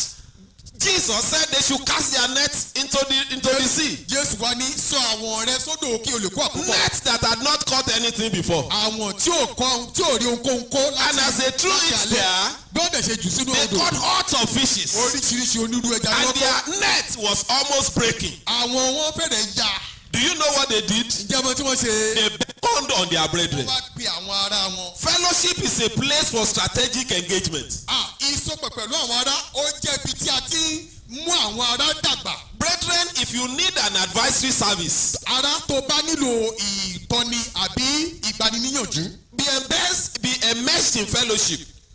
Jesus said they should cast their nets into the into the sea. jésù wá ní sọ àwọn rẹ sódò kí o lè kó àkókò. Nets that had not caught anything before. àwọn tí ò kọ́ tí ò rí ohunkóhun kó láti And as they threw láti it alẹ́. there, gbọ́dọ̀ ṣe jù sínú they odò. caught hordes of fishes. oríṣiríṣi onírú ẹja And lọ́kọ́. their net was almost breaking. àwọn wọn fẹ́rẹ̀ ya. Do you know what they did? ǹjẹ́ mo tí wọ́n ṣe. They beckoned on their brethren. wọ́n wá pe àwọn ará wọn. Fellowship is a place for strategic engagement. Ah, ìsopọ̀ pẹ̀lú àwọn ará ó jẹ́ ibi tí a ti ń mú àwọn ará dàgbà. Brethren, if you need an advisory service, ará tó bá nílò ìtọ́ni àbí ìgbaniníyànjú. be immersed, be immersed in fellowship.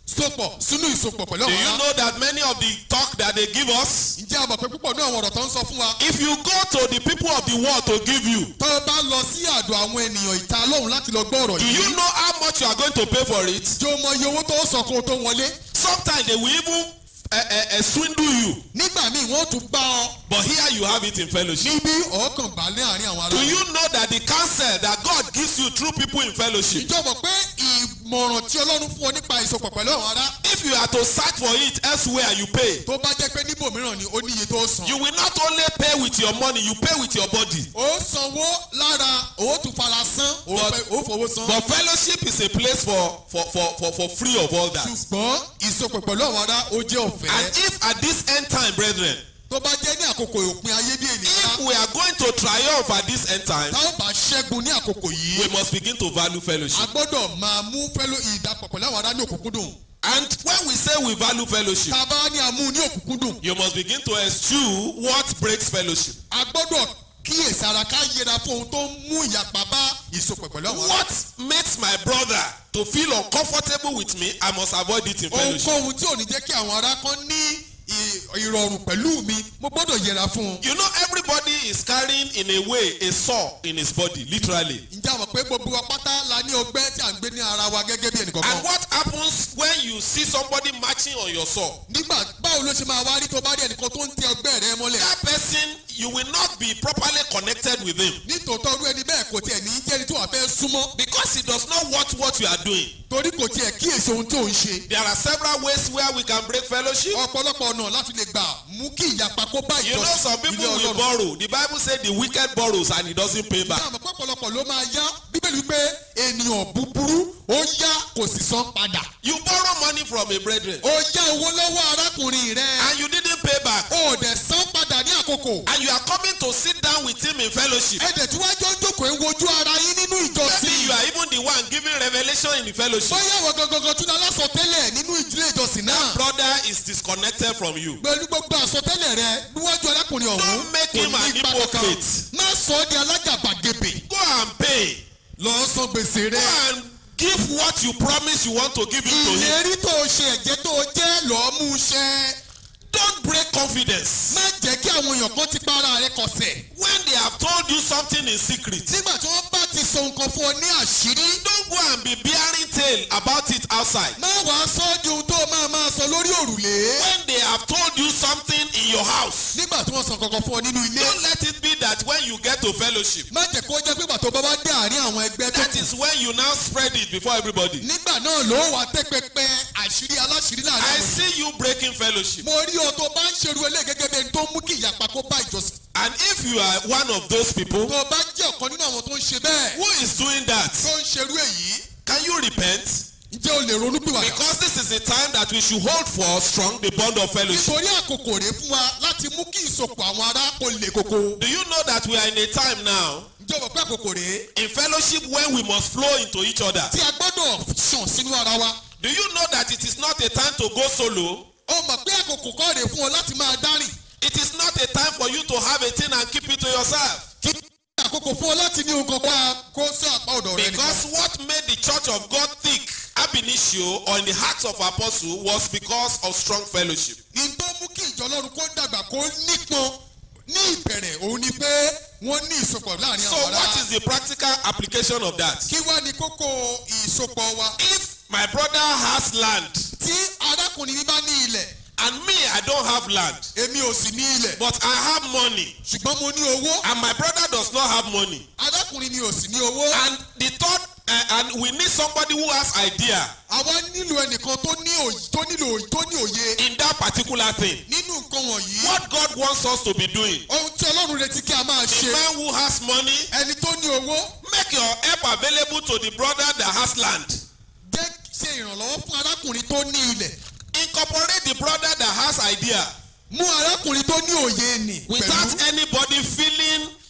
sopọ̀ sínú ìsopọ̀ pẹ̀lú Do àwọn you ará. know that many of the talk that they give us, ǹjẹ́ a mọ̀ pé púpọ̀ náà àwọn ọ̀rọ̀ tó ń sọ fún wa. if you go to the people of the world to give you, tó o bá lọ sí àdó àwọn ènìyàn ìta lóhùn láti lọ gbọ́ ọ̀rọ̀ do yìí. you know how much you are going to pay for it? jẹ́ o mọ iye owó tó sọ kó o tó wọlé. Sometimes they will even uh, uh, uh, swindle you, nígbà míì wọ́n tún bá ọ but here you have it in fellowship. níbí ọ̀ọ́kàn gbà ní àárín àwọn Do ará. you know that the counsel that God gives you through people in fellowship, ìjọ mọ̀ pé ìmọ̀ràn tí ọlọ́run fún ọ nípa ìsopọ̀ pẹ̀lú àwọn ará. if you are to search for it elsewhere, you pay. tó bá jẹ́ pé níbòmíràn ni ó ní iye tó san. You will not only pay with your money, you pay with your body. ó sanwó lára ó tún fara san ó But- fẹ́- ó fowó san. But fellowship is a place for for for for, for free of all that. ṣùgbọ́n ìsopọ̀ pẹ̀lú àwọn ará ó jẹ́ And ọ̀fẹ́. if at this end time, brethren, tó bá jẹ́ ní àkókò òpin ayé bí if ènìyàn we are going to triumph at this end time, tá ó bá ṣẹ́gun ní àkókò we yìí must begin to value a fellowship. gbọ́dọ̀ máa mú fẹ́lò ìdàpọ̀ pẹ̀lú àwọn ará ní òkúnkúndùn. And when we say we value fellowship, tá a bá ní àmú ní òkúnkúndùn you must begin to eschew what breaks fellowship. a gbọ́dọ̀ kíyèsí ara ká yẹra fún ohun tó ń mú ìyapa bá ìsopọ̀ pẹ̀lú àwọn ará. What makes my brother to feel uncomfortable with me, I must avoid it in fellowship. ohunkóhun tí ò ní jẹ́ kí àwọn ará kan ní ì- ìrọ̀rùn pẹ̀lú mi mo gbọ́dọ̀ yẹra fún un. You know, everybody is carrying in a way a saw in his body, literally. ǹjẹ́ àwọn pé gbogbo wa pátá la ní ọgbẹ́ tí à ń gbé ní ara wa gẹ́gẹ́ bí And ẹnìkọ̀ọ̀kan. what happens when you see somebody marching on your saw? nígbà báwo ló ṣe máa wá rí tó bá rí ẹnìkan tó ń tẹ ọgbẹ́ rẹ mọ́lẹ̀. That person, you will not be properly connected with him nítòótọ́ irú ẹni bẹ́ẹ̀ kò tiẹ̀ ní í jẹ́ni tó wà fẹ́ súnmọ́ because he does not watch what you are doing. torí kò tiẹ̀ kíyèsí ohun tó ń ṣe. There are several ways where we can break fellowship. ọ̀pọ̀lọpọ̀ ọ̀nà láti lè gbà mú kí ìyapa kó bá You know, some ìjọsìn people ilé will ọlọ́run. borrow. The Bible said the wicked borrows and he doesn't pay back. Ní àmọ́ pọ̀pọ̀lọpọ̀ ló máa yá bíbélì wípé ènìyàn búburú ó yá kò sì san padà. You borrow money from a brethren ó yá owó lọ́wọ́ arákùnrin rẹ̀ and you didn't pay back. ó dẹ̀ san padà ní àkókò. And you are coming to sit down with him in fellowship. ẹ̀dẹ̀ tí wájú ń jókòó ń wojú ara yín nínú Maybe ìjọsìn. you are even the one giving revelation in the fellowship. bóyá ìwọ gangan tún lọ lásọtẹ́lẹ̀ nínú ìdílé ìjọsìn náà. Brother is disconnected from you. pẹ̀lú gbogbo àsọtẹ́lẹ̀ rẹ níwájú arákùnrin ọ̀hún Don't make kò him ní an ipa kankan. hypocrite. má sọ ọ́ di alágàbàgebè. Go and pay. lọ san gbèsè Go rẹ. and give what you promise you want to give him to him. ìlérí tó o ṣe ẹ̀jẹ̀ tó o jẹ́ lọ́ọ́ mú iṣẹ́. Don't break confidence. má jẹ́ kí àwọn èèyàn kan ti pa ara rẹ kọsẹ̀. When they have told you something in secret, nígbà tí wọ́n bá ti sọ nǹkan fún ọ ní àṣírí. don't go and be bearing tale about it outside. má wàá sọ ọ́ di ohun tó o máa máa sọ lórí òrùlé. When they have told you something in your house, nígbà tí wọ́n sọ kankan fún ọ nínú ilé. don't let it be that when you get to fellowship, má jẹ́ kó jẹ́ pé ìgbà tó bá wá dé àárín àwọn ẹgbẹ́ tó that kù. is when you now spread it before everybody. nígbà náà ló wà tẹ́ pẹpẹ àṣírí aláṣírí láàrin I àwọn èèyàn. see you breaking fellowship. mo rí ọ tó bá ń ṣerú eléyìí gẹ́gẹ́ bí ẹni tó ń mú kí ìyapa kó bá ìjọsìn. And if you are one of those people tó o bá jẹ́ ọ̀kan nínú àwọn tó ń ṣe bẹ́ẹ̀ who is doing that, tó ń ṣerú èyí can you repent? ǹjẹ́ o lè ronú pìwàdà. Because this is the time that we should hold for strong the bond of fellowship. nítorí àkókò rèé fún wa láti mú kí ìsopọ̀ àwọn ará kó le koko. Do you know that we are in a time now ǹjẹ́ o mọ̀ pé àkókò rèé in fellowship when we must flow into each other? tí a gbọ́dọ̀ ṣàn sínú ara wa. Do you know that it is not a time to go solo? o mọ̀ pé àkókò kọ́ rèé fún ọ láti máa dárìn. It is not a time for you to have a thing and keep it to yourself. kí àkókò fún ọ láti ní ohun kan pa kó sí àpá ọ̀dọ̀ rẹ nìkan. Because what made the church of God thick ab initio or in the hearts of apostles was because of strong fellowship. ní tó mú kí ìjọ ọlọ́run kó dàgbà kó nípọn ní ìbẹ̀rẹ̀ òun ni pé wọ́n ní ìsopọ̀ láàrin So àwọn what ará. is the practical application of that? kí wá ní kókó ìsopọ̀ wa. If my brother has land tí arákùnrin mi bá ní ilẹ̀ and me I don't have land èmi ò sì ní ilẹ̀ but I have money ṣùgbọ́n mo ní owó and my brother does not have money arákùnrin mi ò sì ní owó. and the third uh, and we need somebody who has idea àwa nílò ẹnìkan tó ní òye tó nílò òye tó ní òye in that particular thing. nínú nǹkan wọ̀nyí. What God wants us to be doing. ohun tí ọlọ́run retí kí a máa A ṣe man who has money ẹni tó ní owó make your help available to the brother that has land. jẹ́ ṣe ìrànlọ́wọ́ fún arákùnrin tó ní ilẹ̀ Incorporate the brother that has idea mú arákùnrin tó ní òye nì without pẹ̀lú anybody feeling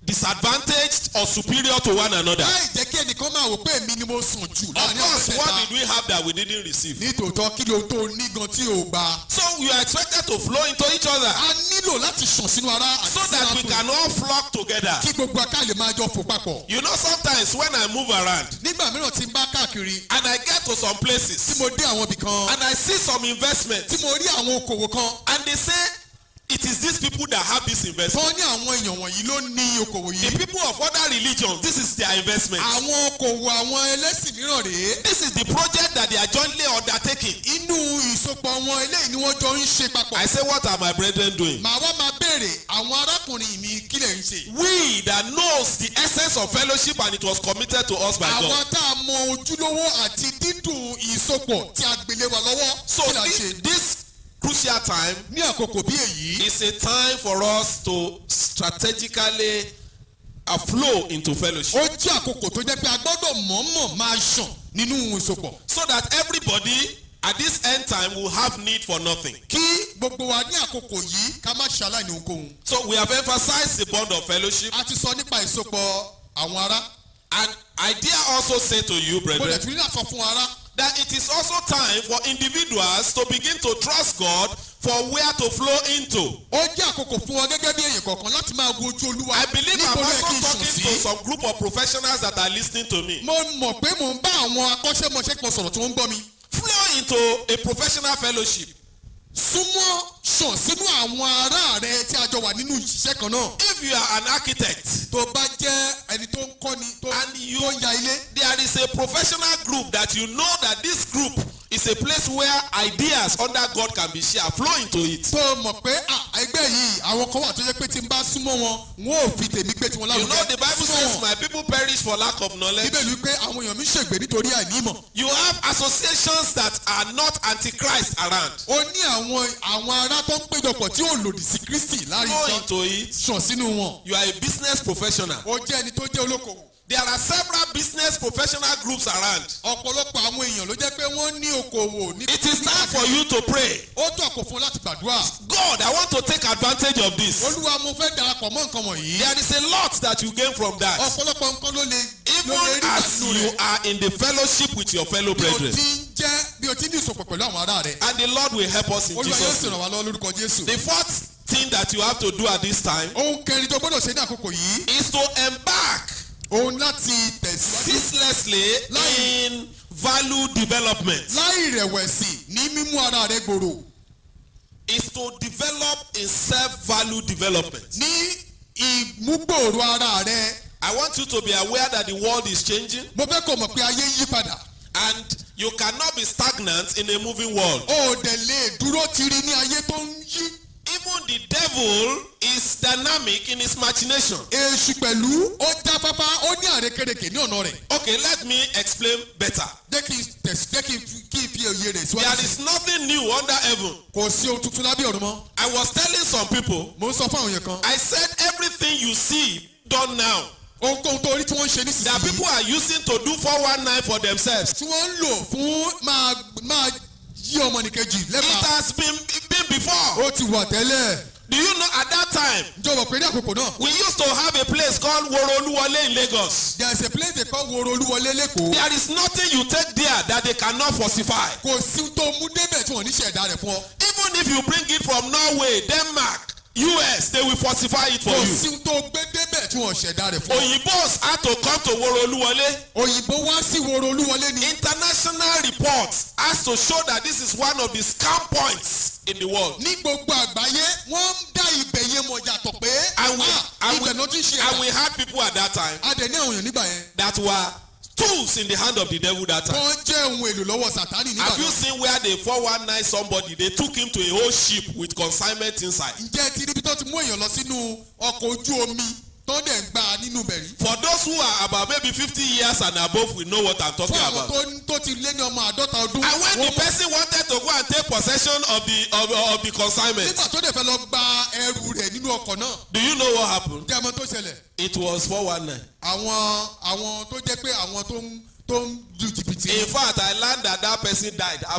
disadvantaged or superior to one another. láì jẹ́ kí ẹnìkan máa wò pé èmi ni mo sùn jù Of láàrin àwọn course, what mẹ́ta did we have that we didn't receive? nítòótọ́ kí ló tó ní gan tí ò gbà So we are expected to flow into each other a nílò láti sàn sínú ara àti so that we sínú can all flock together. kí gbogbo aká lè máa jọ fò papọ̀ You know, sometimes when I move around nígbà mìíràn tí n bá káàkiri and I get to some tí places mo dé àwọn ibì kan and I see some investment tí mo rí àwọn okòwò kan and they say it is these people that have this investment. tán ní àwọn èèyàn wọ̀nyí ló ní okòwò The yìí people of other religions, this is their investment. àwọn okòwò àwọn ẹlẹ́sìn mìíràn rèé This is the project that they are jointly undertaking. inú ìsopọ̀ wọn eléyìí ni wọ́n jọ ń ṣe papọ̀ I say, what are my brethren doing? màá wá máa béèrè àwọn arákùnrin mi kí lè ń ṣe We that knows the essence of fellowship and it was committed to us by àwọn God. tá a mọ ojúlówó àti dídùn ìsopọ̀ tí a gbélé wa lọ́wọ́ So kí là ń this, ṣe this crucial time ní àkókò bí èyí is a time for us to strategically uh, flow into fellowship ó jẹ́ àkókò tó jẹ́ pé a gbọ́dọ̀ mọ̀ọ́mọ̀ máa ṣàn nínú ìsopọ̀ so that everybody at this end time will have need for nothing. kí gbogbo wa ní àkókò yìí ká má ṣaláìní ohunkóhun So we have emphasized the bond of fellowship a ti sọ nípa ìsopọ̀ àwọn ará and I dare also say to you, mo lè brethren, tún ní àsọ fún ará that it is also time for individuals to begin to trust God for where to flow into. ó jẹ́ àkókò fún ọ gẹ́gẹ́ bí èèyàn kọ̀ọ̀kan láti máa wo ojú olúwa I believe I'm níbo ló yẹ also kí n sùn talking to sí. some group of professionals that are listening to me. mo mọ̀ pé mò ń bá àwọn akọ́ṣẹ́mọṣẹ́ kan sọ̀rọ̀ tí wọ́n ń gbọ́ mi. Flow into a professional fellowship. súnmọ́ sàn sínú àwọn ará rẹ tí a jọ wà nínú ìṣiṣẹ́ kan náà. If you are an architect tó bá jẹ́ ẹni tó ń kọ́ni tó and you tó ń ya ilé. there is a professional group that you know that this group is a place where ideas under God can be shared. Flow into it. tó mọ̀ pé à, ẹgbẹ́ yìí àwọn kan wà tó jẹ́ pé tí n bá súnmọ́ wọn wọn ò fi tèmi gbé tiwọn You lárugẹ. know the Bible Súnmọ́ says wọn. my people perish for lack of knowledge. bíbélì wípé àwọn èèyàn mi ṣègbè nítorí àìní ìmọ̀. You have associations that are not antichrist around. ó ní àwọn àwọn ará tó ń péjọpọ̀ tí ò lòdì sí kristi láàrin Flow kan into it. sàn sínú wọn. You are a business professional. ó jẹ́ ẹni tó jẹ́ olókoòwò. There are several business professional groups around. ọ̀pọ̀lọpọ̀ àwọn èèyàn ló jẹ́ pé wọ́n ní okòwò ní. It is time for you to pray. ó tó àkó fún ọ láti gbàdúrà. God, I want to take advantage of this. olúwa mo fẹ́ darapọ̀ mọ́ nǹkan wọ̀nyí. There is a lot that you gain from that. ọ̀pọ̀lọpọ̀ nǹkan ló lè ló lè Even rí as pẹ̀lú you rẹ̀. are in the fellowship with your fellow bí o brethren. ti ń jẹ́ bí o ti ní ìsopọ̀ pẹ̀lú àwọn ará rẹ̀. And the Lord will help us in olúwa yóò Jesus' sì ràn name. wá lọ́wọ́ lórúkọ jésù. The fourth thing that you have to do at this time ohun kẹrin tó gbọ́dọ̀ ṣe ní àkókò yìí. is to embark òun láti tẹ̀síwájú. ceaselessly Láì- in value development. láì rẹ̀wẹ̀sì ní mímú ara rẹ̀ gbòòrò. Is to develop in self-value development. ní ìmúgbòòrò ara rẹ̀. I want you to be aware that the world is changing mo fẹ́ kó mọ̀ pé ayé ń yí padà. and you cannot be stagnant in a moving world. o ò dẹ̀ lè dúró tiri ní ayé tó ń yí. Even the devil is dynamic in his machination. èṣù pẹ̀lú ó jáfáfá ó ní àrékérekè ní ọ̀nà rẹ̀. Okay, let me explain better. jẹ́ kí n tẹ̀sí jẹ́ kí n fi- kí n fi òye rẹ̀ There síwájú. is nothing new under heaven. kò sí ohun tuntun lábẹ́ ọ̀run mọ́. I was telling some people, mo ń sọ fún àwọn èèyàn kan. I said everything you see done now ohunkóhun tó rí tí wọ́n ń ṣe that nísinsìnyí. people are using to do 419 for themselves. tí wọ́n ń lò fún máa máa yí ọmọnìkejì It lẹ́bàá. has been, been before. ó ti wà tẹ́lẹ̀. Do you know at that time, jọ̀wọ́ pé ní àkókò náà. we used to have a place called Woroluwale in Lagos. there is a place they call woro olúwọlé lẹ́kọ̀ọ́. There is nothing you take there that they cannot falsify. kò sí ohun tó mú débẹ̀ tí wọ́n ní ṣẹ̀dá rẹ̀ fún ọ. Even if you bring it from Norway, Denmark, US, they will falsify it for kò you. sí ohun tó gbé débẹ̀ tí wọ́n ṣẹ̀dá rẹ̀ fún ọ. Oyinbos had to come to Woroluwale. òyìnbó wá sí woro olúwọlé ni. International reports has to show that this is one of the scam points in the world. ní gbogbo àgbáyé wọ́n ń dá ibẹ̀ yẹn mọ̀ yàtọ̀ pé And we, ah, and we, ibẹ̀ náà ti ṣe and we ẹ̀dá. had people at that time a dẹ̀ ní àwọn èèyàn nígbà yẹn. that were tools in the hand of the devil that time. wọ́n jẹ́ ohun èlò lọ́wọ́ sàtánì nígbà Have you náà. seen where they 419 somebody? They took him to a whole ship with consignment inside. ǹjẹ́ ti níbi tó ti mú èèyàn lọ sínú ọkọ̀ ojú omi tó dẹ̀ ń gbà nínú bẹ̀rí. For those who are about maybe 50 years and above, we know what I'm talking fún àwọn about. tó tó ti lé ní ọmọ àádọ́ta ọdún. And when wọ́n the mọ̀- person wanted to go and take possession of the of, of the consignment, nígbà tó dẹ̀ fẹ́ lọ gba ẹrù rẹ̀ nínú ọkọ̀ náà. do you know what happened? jẹ́ ọmọ tó ṣẹlẹ̀. It was 419. àwọn àwọn tó jẹ́ pé àwọn tó ń tó ń lu jìbìtì. In fact, I learned that that person died after.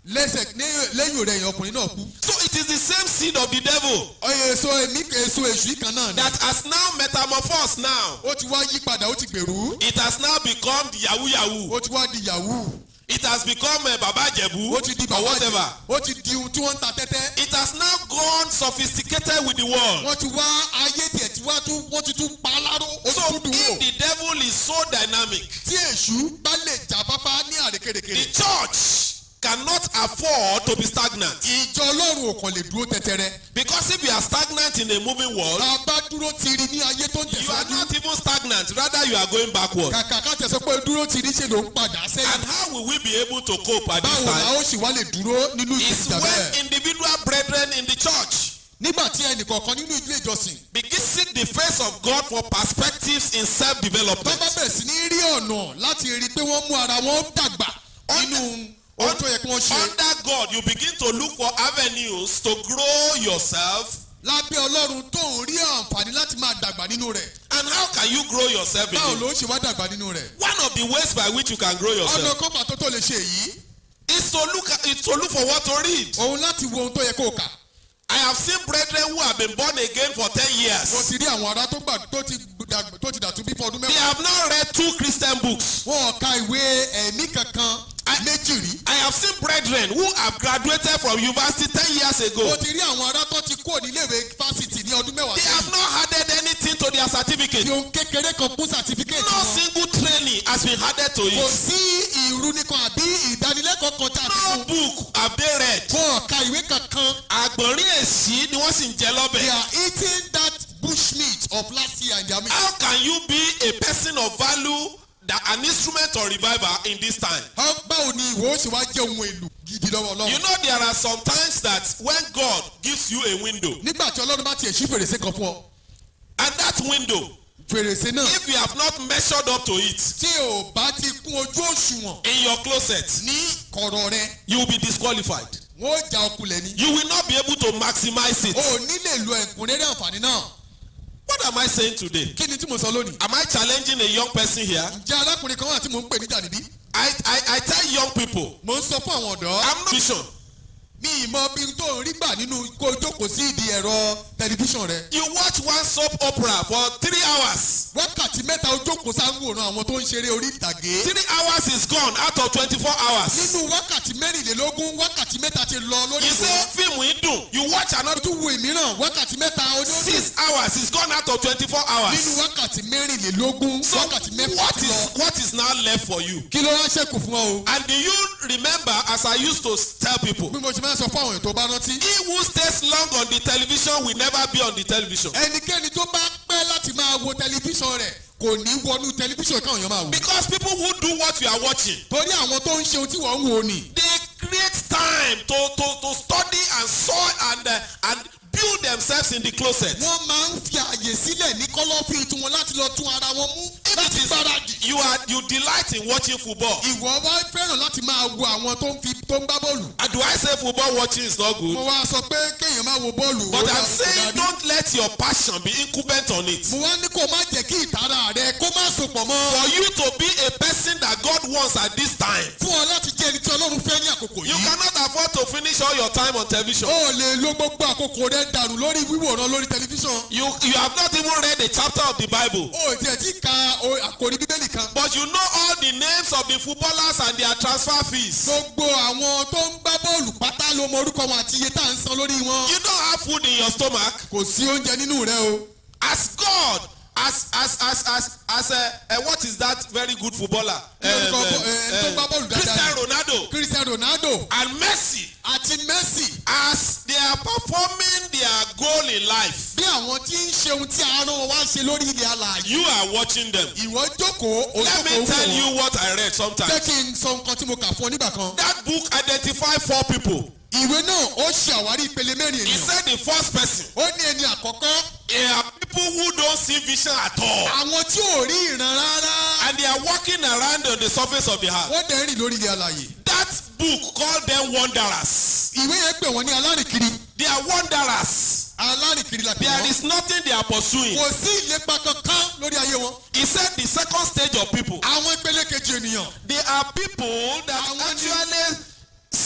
lẹ́sẹ̀ ní- lẹ́yìn rẹ̀ yẹn ọkùnrin náà kú. So it is the same seed of the devil ọyẹ èso èmi èso èṣù yìí kan náà ni. that has now metamorphosed now. ó ti wá yí padà ó ti gbèrú. It has now become the yahoo yahoo. ó ti wá di yahoo. It has become uh, Baba Jebu ó ti di or bàbá whatever. jẹ. ó ti di ohun tí wọ́n ń ta tẹ́tẹ́. It has now gone sophisticated with the world. wọ́n ti wá ayé tiẹ̀ tí wá tún wọ́n ti tún pa á láró. ó So ti tún dùn if wò. the devil is so dynamic, tí èṣù bá lè jà fáfá ní the àrékèrèkèrè. church cannot afford to be stagnant. ìjọ ọlọ́run ò kàn lè dúró tẹ́tẹ́rẹ́. Because if you are stagnant in a moving world, tá a bá dúró tiri ní ayé tó ń you are tẹ̀síwájú. not even stagnant, rather you are going backward. kàkà ká tẹ̀sán pé dúró tiri ṣe ló ń padà And sẹ́yìn. how will we be able to cope at this báwo la time? ó sì wá lè dúró nínú Is ìjà when bẹ́ẹ̀. individual brethren in the church nígbà tí ẹnìkọ̀ọ̀kan nínú ilé ìjọsìn begin seek the face of God for perspectives in tó self-development. bá bẹ̀rẹ̀ sí ní rí ọ̀nà láti rí i pé wọ́n mú ara wọn dàgbà nínú ohun tó yẹ kí wọ́n ṣe. Under God, you begin to look for avenues to grow yourself. lábẹ́ ọlọ́run tó ń rí àǹfààní láti máa dàgbà nínú rẹ̀. And how can you grow yourself in báwo Him? ló ń ṣe wá dàgbà nínú rẹ̀. One of the ways by which you can grow ọ̀nà yourself kan pàtó tó lè ṣe èyí is to look at, is to look for what to read. òun láti wo ohun tó yẹ kó o kà. I have seen brethren who have been born again for 10 mo years. ti rí àwọn ará tó gbà tó ti dàgbà- tó ti dàtú bí fọdún They mẹ́wàá. have now read two Christian books. wọn ò ka ìwé ẹ̀mí kankan méjì rí. I have seen brethren who have graduated from university 10 years mo ago. ti rí àwọn ará tó ti kúrò níléèwé fásitì ní ọdún mẹ́wàá They have sẹ́yìn. not added anything to their certificate. fi ohun kékeré kan kún sàtífíkẹ́ẹ̀tì No wọn. single training has been added to kò it. sí ìrúnikan àbí ìdánilẹ́kọ̀ọ́ kan tá a fi No kún. book have they read. wọn ò ka ìwé kankan. Àgbọ̀nrín èsì ni wọ́n sì ń jẹ they lọ́bẹ̀. are eating that bush meat of last year and their meat. How can you be a person of value that an instrument of revival in this time? How- báwo ni ìwọ ó ṣe wá jẹ́ ohun èlò gidi lọ́wọ́ You ọlọ́run. know there are some times that when God gives you a window nígbà tí ọlọ́run bá tiẹ̀ ṣí fèrèsé kan fún ọ and that window fèrèsé náà if you have not measured up to it tí ò bá ti kún ojú òṣùwọ̀n in your closet ní kọ̀rọ̀ rẹ you will be disqualified. wọ́n ó ja ọkùnlẹ̀ ni. You will not be able to maximize it. o ò ní lè lo ẹ̀kúnrẹ́rẹ́ àǹfààní náà. What am I saying today? kí ni tí mo sọ lónìí. Am I challenging a young person here? ǹjẹ́ arákùnrin kan wà tí mò ń pè níjà níbí. I, I, I tell young people, mo ń sọ fún àwọn ọ̀dọ́. I'm not vision. mi ìmọ̀ bí tó ń rí gbà nínú kó o jókòó sí ìdí ẹ̀rọ tẹlifíṣàn rẹ. You watch one soap opera for three hours. wákàtí mẹ́ta o jókòó sáwòrán àwọn tó ń ṣeré orí ìtàgé. Three hours is gone out of twenty-four hours. nínú wákàtí mẹ́rìnlélógún wákàtí mẹ́ta ti lọ lórí You say ìwòran. fíìmù yìí dùn. You watch o another tún wo ìmíràn wákàtí mẹ́ta onídùn. six hours is gone out of twenty-four nínú hours. wákàtí mẹ́rìnlélógún So wákàtí mẹ́fà what ti is lọ. what is now left for you? kí ló wá ṣẹ́kù fún ọ o. And do you remember as I used to tell people, bí mo ṣe máa ń sọ fún àwọn èèyàn tó bá rántí. he who stays long on the television will never be on the television. ẹnikẹ́ni tó bá pẹ́ láti máa wo tẹlifíṣàn rẹ̀ kò ní wọnú tẹlifíṣàn káwọn èèyàn máa wò. Because people who do what you are watching, torí àwọn tó ń ṣe ohun tí wọ́n ń wò ni. they create time to to to study and sow and uh, and build themselves in the closet. wọ́n máa ń fi àyè sílẹ̀ ní kọ́lọ́fín tiwọn láti lọ tún ara wọn mú If láti it is gbáradì. you are you delight in watching football. ìwọ wá fẹ́ràn láti máa wo àwọn tó ń fi tó ń gbá bọ́ọ̀lù. And do I say football watching is not good? mo wá sọ pé kéèyàn máa wo bọ́ọ̀lù. But ó dá- I'm kò saying dájú. don't let your passion be incumbent on it. mo wá ní kó má jẹ́ kí ìtara rẹ kó má sopọ̀ mọ́. For you to be a person that God wants at this time, fún ọ láti jẹ́ ẹni tí ọlọ́run fẹ́ ní àkókò you yìí. cannot afford to finish all your time on television. o lè lo gbogbo àkókò rẹ dànù lórí wíwòran lórí tẹlifíṣàn. You you have not even read a chapter of the Bible. o tiẹ̀ ti ka o- àkòrí bíbélì kan. But you know all the names of the footballers and their transfer fees. gbogbo àwọn tó ń gbá bọ́ọ̀lù pátá ló mọ orúkọ wọn àti iye tá à ń san lórí wọn. You don't have food in your stomach. kò sí oúnjẹ nínú rẹ o. As God, as as as as as a, a what is that very good footballer? Ní orúkọ bọ́- ẹ, ẹni tó gbá bọ́ọ̀lù dáadáa. Cristiano Ronaldo Cristiano Ronaldo and Messi àti Messi as they are performing their goal in life. bí àwọn tí ń ṣe ohun tí àárọ̀ wọn wá ṣe lórí ilẹ̀ alààyè. You are watching them. ìwọ jókòó Let me ojókòó tell wò you wọ́n. what I read jẹ́ sometimes. kí n sọ nǹkan tí mo kà fún ọ nígbà kan. That book identified four people. ìwé náà ó ṣe àwárí ìpele mẹ́rin He ènìyàn. said the first person. ó ní ẹni àkọ́kọ́ They are people who don't see vision at all. àwọn tí ò rí ìran rárá. And they are walking around on the surface of the earth. wọ́n dẹ̀ ń rìn lórí ilẹ̀ alààyè. That book called them wanderers. ìwé yẹn pè wọ́n ní alárìnkiri. They are wanderers. alárìnkiri la pè There wọ́n. is nothing they are pursuing. kò sí ìlépa kankan lórí ayé wọn. He said the second stage of people. àwọn ìpele kejì ènìyàn. They are people that Àwọn ni- actually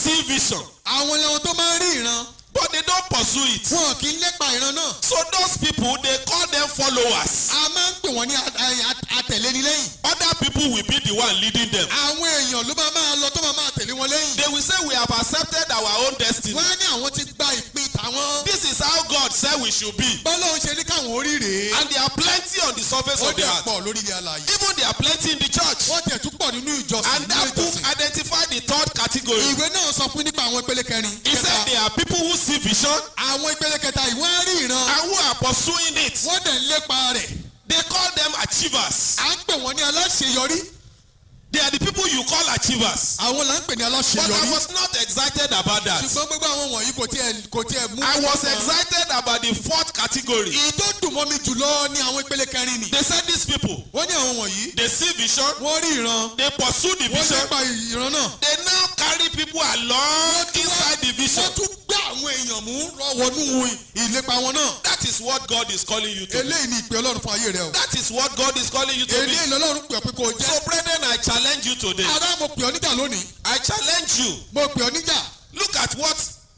see vision, àwọn làwọn tó máa ń rí ìran but they don't pursue it. wọn kì í lépa ìran náà So those people, they call them followers. a máa ń pè wọ́n ní a- a- a- atẹ̀léni lẹ́yìn Other people will be the one leading them. àwọn èèyàn ló máa máa lọ tó máa máa tẹ̀lé wọn lẹ́yìn They will say we have accepted our own destiny. wọ́n á ní àwọn ti gba ìpín tàwọn This is how God said we should be. bọ́lá ń ṣe ní káwọn orí rèé And there are plenty on the surface ó of the dẹ̀ earth. pọ̀ lórí ilé alàyè Even there are plenty in the church. wọ́n tẹ̀ tún pọ̀ nínú ìjọsìn And nínú that book ìjọsìn identified the third category. ìwé náà sọ fún nípa àwọn ìpele kẹrin He said kẹta there are people who see vision àwọn ìpele kẹta ìwé á rí ìran and who are pursuing it. wọ́n dẹ̀ ń lépa rẹ̀ They call them achievers. à ń pè wọ́n ní aláṣeyọrí They are the people you call achievers. àwọn là ń pè ní But I aláṣeyọrí was not excited about that. ṣùgbọ́n gbogbo àwọn wọ̀nyí kò tiẹ̀ kò tiẹ̀ mú. I was excited about the fourth category. èyí tó dùn mọ́ mi jùlọ ní àwọn ìpele kẹrin ni. They said these people, wọ́n ní àwọn wọ̀nyí they see vision, wọ́n rí ìran they pursue the wọ́n vision, lépa ìran náà. they now carry people along inside the vision. wọ́n tún gbé àwọn èèyàn mú wọnú ìlépa wọn náà. That is what God is calling you to. eléyìí ni ìpè ọlọ́run fún ayé rẹ o. That is what God is calling you to be. eléyìí lọ́lọ́run pè ọ́ pé kò jẹ́. So, brethren, I challenge you today. ará mo pè ọ́ níjà lónìí. I challenge you. mo pè ọ́ níjà. Look at what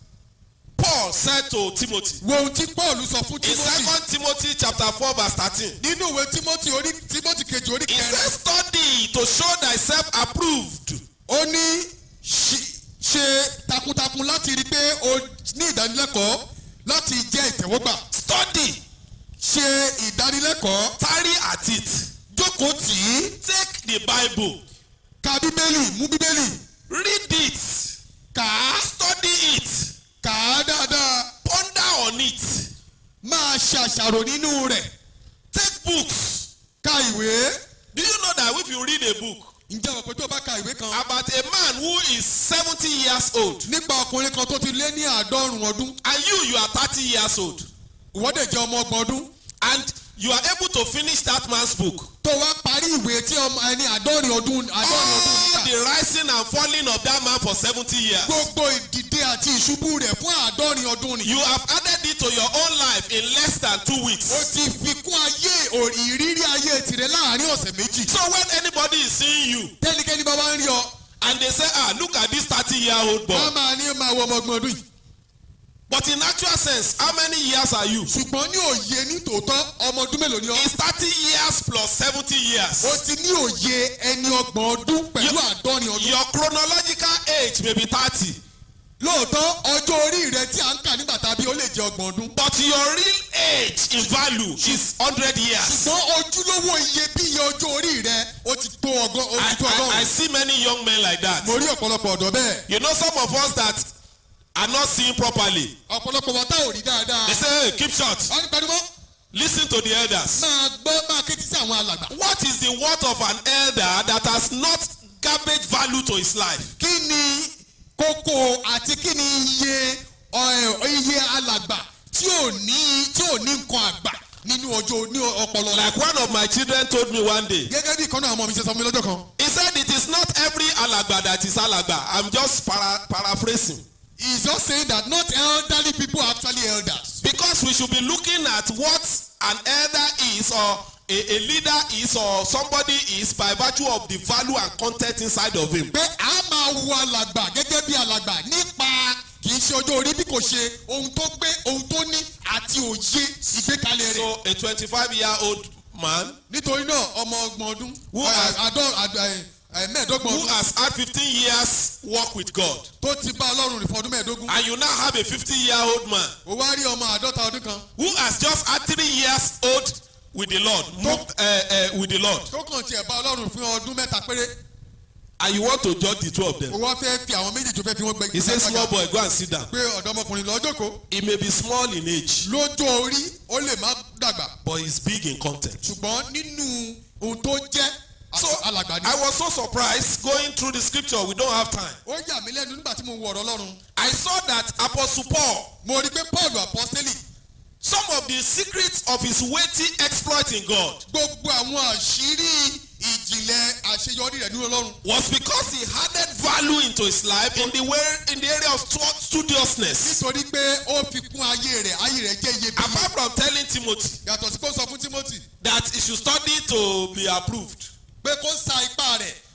Paul said to Timothy. wo ohun tí paul sọ fún In timothy. Second Timothy chapter 4 verse 13. nínú ìwé timothy orí timothy kejì orí He kẹrin. says, study to show thyself approved. ó ní ṣe- ṣe takuntakun láti rí i pé o ní ìdánilẹ́kọ̀ọ́ láti jẹ́ ìtẹ̀wọ́gbà. Study, ṣe ìdánilẹ́kọ̀ọ́ tarry at it. jókòó tì í Take the Bible, ka bíbélì mú bíbélì read it, kà á study it, kà á dáadáa ponder on it, máa ṣàṣàrò nínú rẹ̀ take books. ka ìwé. Do you know that if you read a book ǹjẹ́ o pé tó bá ka ìwé kan about a man who is 70 years old nípa ọkùnrin kan tó ti lé ní àádọ́rùn ọdún and you, you are 30 years old ìwọ́dẹ̀ jẹ́ ọmọ ọgbọ̀n ọdún and you are able to finish that man's book. tó wá parí ìwé tí ọmọ ẹni àádọ́rin ọdún àádọ́rin ọdún All níta the rising and falling of that man for 70 years. gbogbo ìdìde àti ìṣubú rẹ̀ fún àádọ́rin ọdún ni. You have added it to your own life in less than two ó weeks. ti fi kún ayé ò- ìrírí ayé tirẹ̀ láàrin ọ̀sẹ̀ méjì. So when anybody is seeing you tẹ́nikẹ́ni bá wá ń rí ọ and they say, ah, look at this 30 year old boy. wọ́n máa ní máa wọ ọmọ ọgbọ̀n ọdún yìí. But in actual sense, how many years are you? ṣùgbọ́n ní òye ní tòótọ́ ọmọ ọdún mélòó ni ọ. It's 30 years plus 70 ó years. ti ní òye ẹni ọgbọ̀n ọdún pẹ̀lú àádọ́rin ọdún. Your chronological age may be 30, lóòótọ́ ọjọ́ orí rẹ tí à ń kà nígbà tàbí ó lè jẹ́ ọgbọ̀n ọdún. but your real age in value is 100 years. ṣùgbọ́n ojúlówó iyebíye ọjọ́ orí rẹ ó ti tó ọgọ́ ó I, ti tó I, I ọgọ́rùn. see many young men like that. mo rí ọ̀pọ̀lọpọ̀ ọ̀dọ́ bẹ́ẹ̀. You know, some of us that are not seeing properly, ọ̀pọ̀lọpọ̀ wọn tá ò rí dáadáa. they say, hey, keep short, wọ́n ní pẹ́ẹ́dúmọ́ listen to the elders. máa gbọ́ máa ké títí àwọn alàgbà. What is the worth of an elder that has not garbage value to his life? kí ni kókó àti kí ni iye ọ̀- iye alàgbà tí ò ní tí ò ní nǹkan àgbà nínú ọjọ́ ní ọpọlọ rẹ. Like one of my children told me one day, gẹ́gẹ́ bí ìkànnì àwọn ọmọ mi ṣe sọ fún mi lọ́jọ́ kan. he said it is not every alagba that is alagba. I'm just para, paraphrasing. he is just saying that not elderly people are actually elders. Because we should be looking at what an elder is or a, a leader is or somebody is by virtue of the value and content inside of him. pé a máa wo alàgbà gẹ́gẹ́ bí alàgbà nípa kì í ṣe ọjọ́ orí bí kò ṣe ohun tó gbé ohun tó ní àti òye ìgbékalẹ̀ rẹ̀. So a 25 year old man nítorí náà ọmọ ọgbọ̀n ọdún Who ẹ, are- àádọ́ àd- ẹ, ẹ, mẹ́ẹ̀ẹ́dọ́gbọ̀n who ọdún has had 15 years work with God tó ti bá ọlọ́run rìn fún ọdún mẹ́ẹ̀ẹ́dógún. and you now have a 50 year old man ó wá rí ọmọ àádọ́ta ọdún kan who has just had three years old with the Lord, moved, uh, uh, with the Lord, tó kàn tiẹ̀ bá ọlọ́run fún ọdún mẹ́ta péré and you want to judge the two of them. ó wá fẹ́ fi àwọn méjì tó fẹ́ fi wọ́n gbẹ He says, small boy, go and sit down. pé ọ̀dọ́mọkùnrin lọ jókòó He may be small in age, lójó orí ó lè má dàgbà but he's big in content. ṣùgbọ́n nínú ohun tó jẹ́ So alàgbà ni. I was so surprised going through the scripture. We don't have time. ó yà mí lẹ́nu nígbà tí mo wọ ọ̀rọ̀ ọlọ́run I saw that Apostle Paul, mo rí i pé paul apostoli some of the secrets of his weighty exploit in God gbogbo àwọn àṣírí ìjìnlẹ̀ àṣeyọrí rẹ̀ nínú ọlọ́run was because he added value into his life in the way in the area of stu- studiousness. nítorí pé ó fi kún ayé rẹ̀ ayé rẹ̀ jẹ́ iyebíye Apart from telling Timothy yàtọ̀ sí kó sọ fún timothy that he should study to be approved, pé kó sa ipá rẹ̀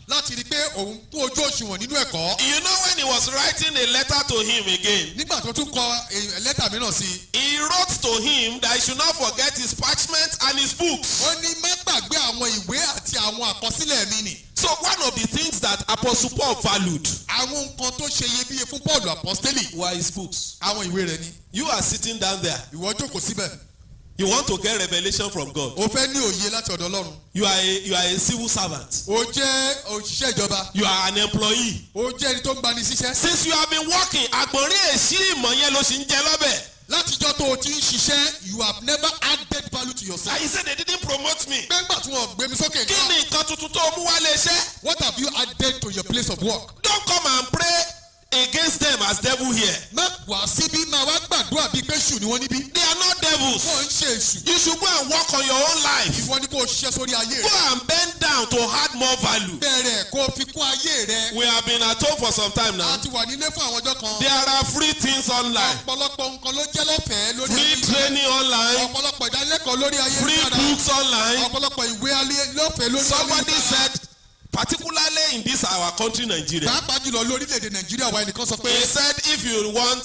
láti rí i pé òun kún ojú òṣùwọ̀n nínú ẹ̀kọ́. You know when he was writing a letter to him again, nígbà tó tún kọ eh, lẹ́tà mìíràn sí i he wrote to him that he should not forget his parchment and his books. ó ní má gbàgbé àwọn ìwé àti àwọn àkọsílẹ̀ mi nì. So one of the things that Apostle Paul valued àwọn nǹkan tó ṣe iyebíye fún paul apostoli were his books. àwọn ìwé rẹ̀ ni You are sitting down there. ìwọ jókòó síbẹ̀ You want to get revelation from God. o fẹ́ ní òye láti ọ̀dọ̀ ọlọ́run You are a, you are a civil servant. o jẹ́ òṣìṣẹ́ ìjọba You are an employee. o jẹ́ ẹni tó ń gbani síṣẹ́ Since you have been working, àgbọ̀nrín èsì ìmọ̀ yẹn ló sì ń jẹ lọ́bẹ̀. látijọ́ tó o ti ń ṣiṣẹ́ you have never added value to yourself. And he said they didn't promote me. gbẹ́ngbà tí wọ́n gbé mi sókè Kí nǹkan ni nǹkan tuntun tó mú wá lé iṣẹ́? what have you added to your place of work. Don't come and pray against them as devil here. má wá síbí máa wá gbàdúrà bíi pé ṣù ni wọ́n níbí. They are not devils. wọ́n ń ṣe èṣù. You should go and work on your own life. ìwọ ni kò ṣiṣẹ́ sórí ayé Go rẹ. and bend down to add more value. bẹ̀rẹ̀ kó o fi kún ayé rẹ. We have been at home for some time a now. ti wà nílé fún àwọn ọjọ́ kan. There are free things online. ọ̀pọ̀lọpọ̀ nǹkan ló jẹ́ lọ́fẹ̀ẹ́ lórí Free ayé. training online. ọ̀pọ̀lọpọ̀ ìdánilẹ́kọ̀ọ́ lórí ayé Free dára. books online. ọ̀pọ̀lọpọ̀ ìwé alẹ́ lọ́fẹ̀ẹ́ lórí ayé Somebody dára. said, particularly in this our country Nigeria, pàápàá jùlọ lórílẹ̀‐èdè nàìjíríà wa ẹnìkan sọ pé he said if you want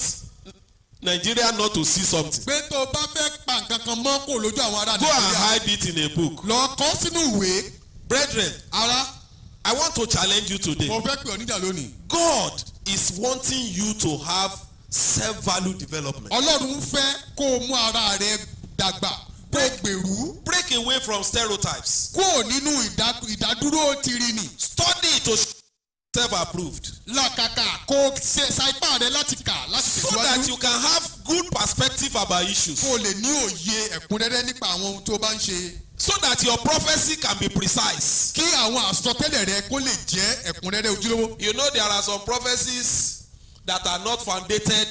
Nigeria not to see something, pé tó o bá fẹ́ pa nǹkan kan mọ́ kó lójú àwọn ará go and nàìjíríà hide it in a book. lọ kọ́ sínú ìwé Brethren, ara I want to challenge you today. mo fẹ́ pè ọ́ níjà lónìí. God is wanting you to have self-value development. ọlọ́run fẹ́ kó o mú ara rẹ dàgbà kó o gbèrú Break away from stereotypes. kó o nínú ìdá- ìdádúró tìrìnì Study to self-approved làkàkà kó o ṣe sa ipá rẹ láti kà láti so that tẹ̀síwájú you can have good perspective about issues. kó o lè ní òye ẹ̀kúnrẹ́rẹ́ nípa àwọn ohun tó bá ń ṣe So that your prophecy can be precise. kí àwọn àsọtẹ́lẹ̀ rẹ kó lè jẹ́ ẹ̀kúnrẹ́rẹ́ ojúlówó. You know there are some prophecies that are not founded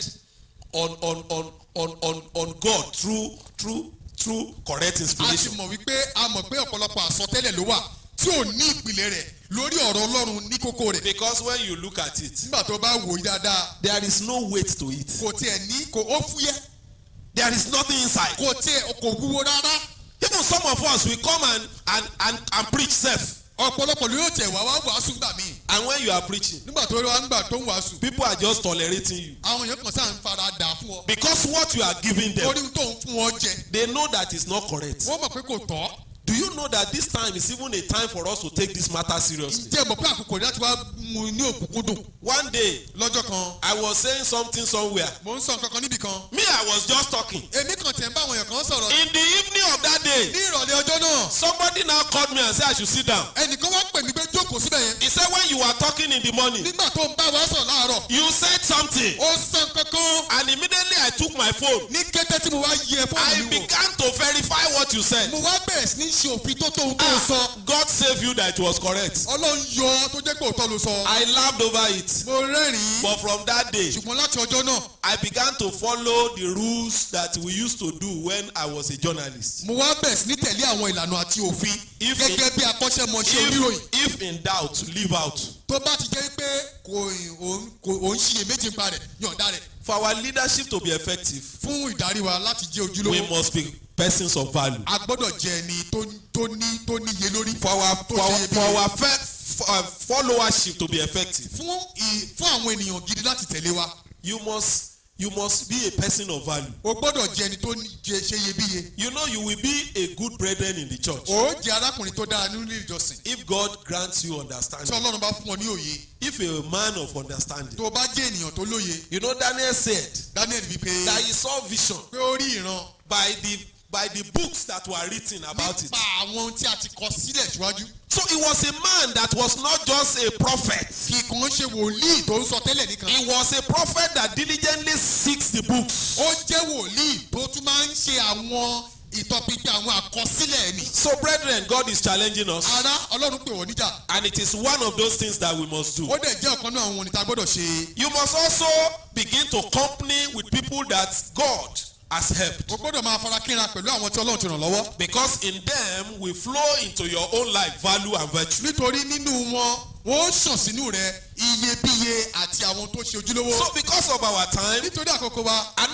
on on on on on on God through through through correct a ti inspiration. mọ̀ wípé a mọ̀ pé ọ̀pọ̀lọpọ̀ àsọtẹ́lẹ̀ ló wà tí ò ní ìpìlẹ̀ rẹ̀ lórí ọ̀rọ̀ ọlọ́run ní kókó rẹ̀. Because when you look at it, nígbà tó bá wò ó dáadáa there is no weight to it. kò tiẹ̀ ní kò ó fúyẹ́ There is nothing inside. kò tiẹ̀ kò wúwo rárá. Even some of us we come and and and, and preach self. ọ̀pọ̀lọpọ̀ ló yóò tẹ̀ wá wá wàásù gbà mí. And when you are preaching, nígbà tó wá ń gbà tó ń wàásù people are just tolerating you àwọn èèyàn kan sáà ń fara dà fún ọ. because what you are giving them, orí tó ń fún ọ jẹ they know that is not correct. wọ́n mọ̀ pé kò tọ́. Do you know that this time is even a time for us to take this matter seriously? ǹjẹ́ mọ̀ pé àkókò ní láti wá mu ní òkúnkúndùn. One day, lọ́jọ́ kan I was saying something somewhere. mò ń sọ nǹkan kan níbì kan. Me, I was just talking. èmi kàn tẹ̀ ń bá àwọn èèyàn kan sọ̀rọ̀. In the evening of that day, ní ìrọ̀lẹ́ ọjọ́ náà somebody now called me and said I should sit down. ẹnìkan wá pè mí pé jókòó síbẹ̀ yẹn. He said when you were talking in the morning, nígbà tó ń bá wa sọ̀rọ̀ láàárọ̀ you said something. ó sàn kankan. And immediately I took my phone. ní kété tí mo wá yẹ I fóònù mi wò began to verify what you said. mo wá bẹ̀rẹ̀ sí ní ṣe òfin tó tóun tó sọ. Ah, God save you that it was correct. ọlọ́run yọ tó jẹ́ pé òótọ́ ló sọ. I laughed over it. mo rẹ́rìn-ín But from that day, ṣùgbọ́n láti ọjọ́ náà I began to follow the rules that we used to do when I was a journalist. mo wá bẹ̀rẹ̀ sí ní tẹ̀lé àwọn ìlànà àti òfin If gẹ́gẹ́ bí akọ́ṣẹ́mọṣẹ́ oníròyìn If, if in doubt, leave out. tó bá ti jẹ́ pé kò òun- kò òun ṣiyèméjì ń pa rẹ̀ yọ̀ǹda rẹ̀ For our leadership to be effective, fún ìdarí wa láti jẹ́ we ojúlówó must be persons of value. a gbọ́dọ̀ jẹ́ ẹni tó tó ní tó níye lórí For our, tó for our, ṣe for iyebíye. our fe- for our followership to be effective, fún ì- fún àwọn ènìyàn gidi láti tẹ̀lé wa you must you must be a person of value. o gbọ́dọ̀ jẹ́ ẹni tó ní- jẹ́ ṣe iyebíye You know you will be a good brethren in the church o jẹ́ arákùnrin tó dára nínú ilé ìjọsìn if God grants you tí understanding. ọlọ́run bá fún ọ ní òye If you're a man of understanding. tó o bá jẹ́ ènìyàn tó lóye You know Daniel said daniel wí pé that he saw vision pé ó rí ìran by the by the books that were written about it. nípa àwọn ohun tí a ti kọ sílẹ̀ síwájú So he was a man that was not just a prophet. kì í kàn ṣe wòlíì tó ń sọ tẹ́lẹ̀ nìkan He was a prophet that diligently seeks the books. ó jẹ́ wòlíì tó tún máa ń ṣe àwọn ìtọpinpin àwọn àkọsílẹ̀ ẹ̀mí So brethren, God is challenging us ara ọlọ́run pè wọ́n níjà and it is one of those things that we must do. ó dẹ̀ jẹ́ ọ̀kan náà àwọn ohun tá a gbọ́dọ̀ ṣe You must also begin to company with people that God has helped. o gbọ́dọ̀ máa fara kínra pẹ̀lú àwọn tí ọlọ́run ti ràn lọ́wọ́ Because in them will flow into your own life value and virtue. nítorí nínú wọn wọ́n ó ṣàn sínú rẹ̀ iyebíye àti àwọn tó ṣe ojúlówó So because of our time, nítorí àkókò wa another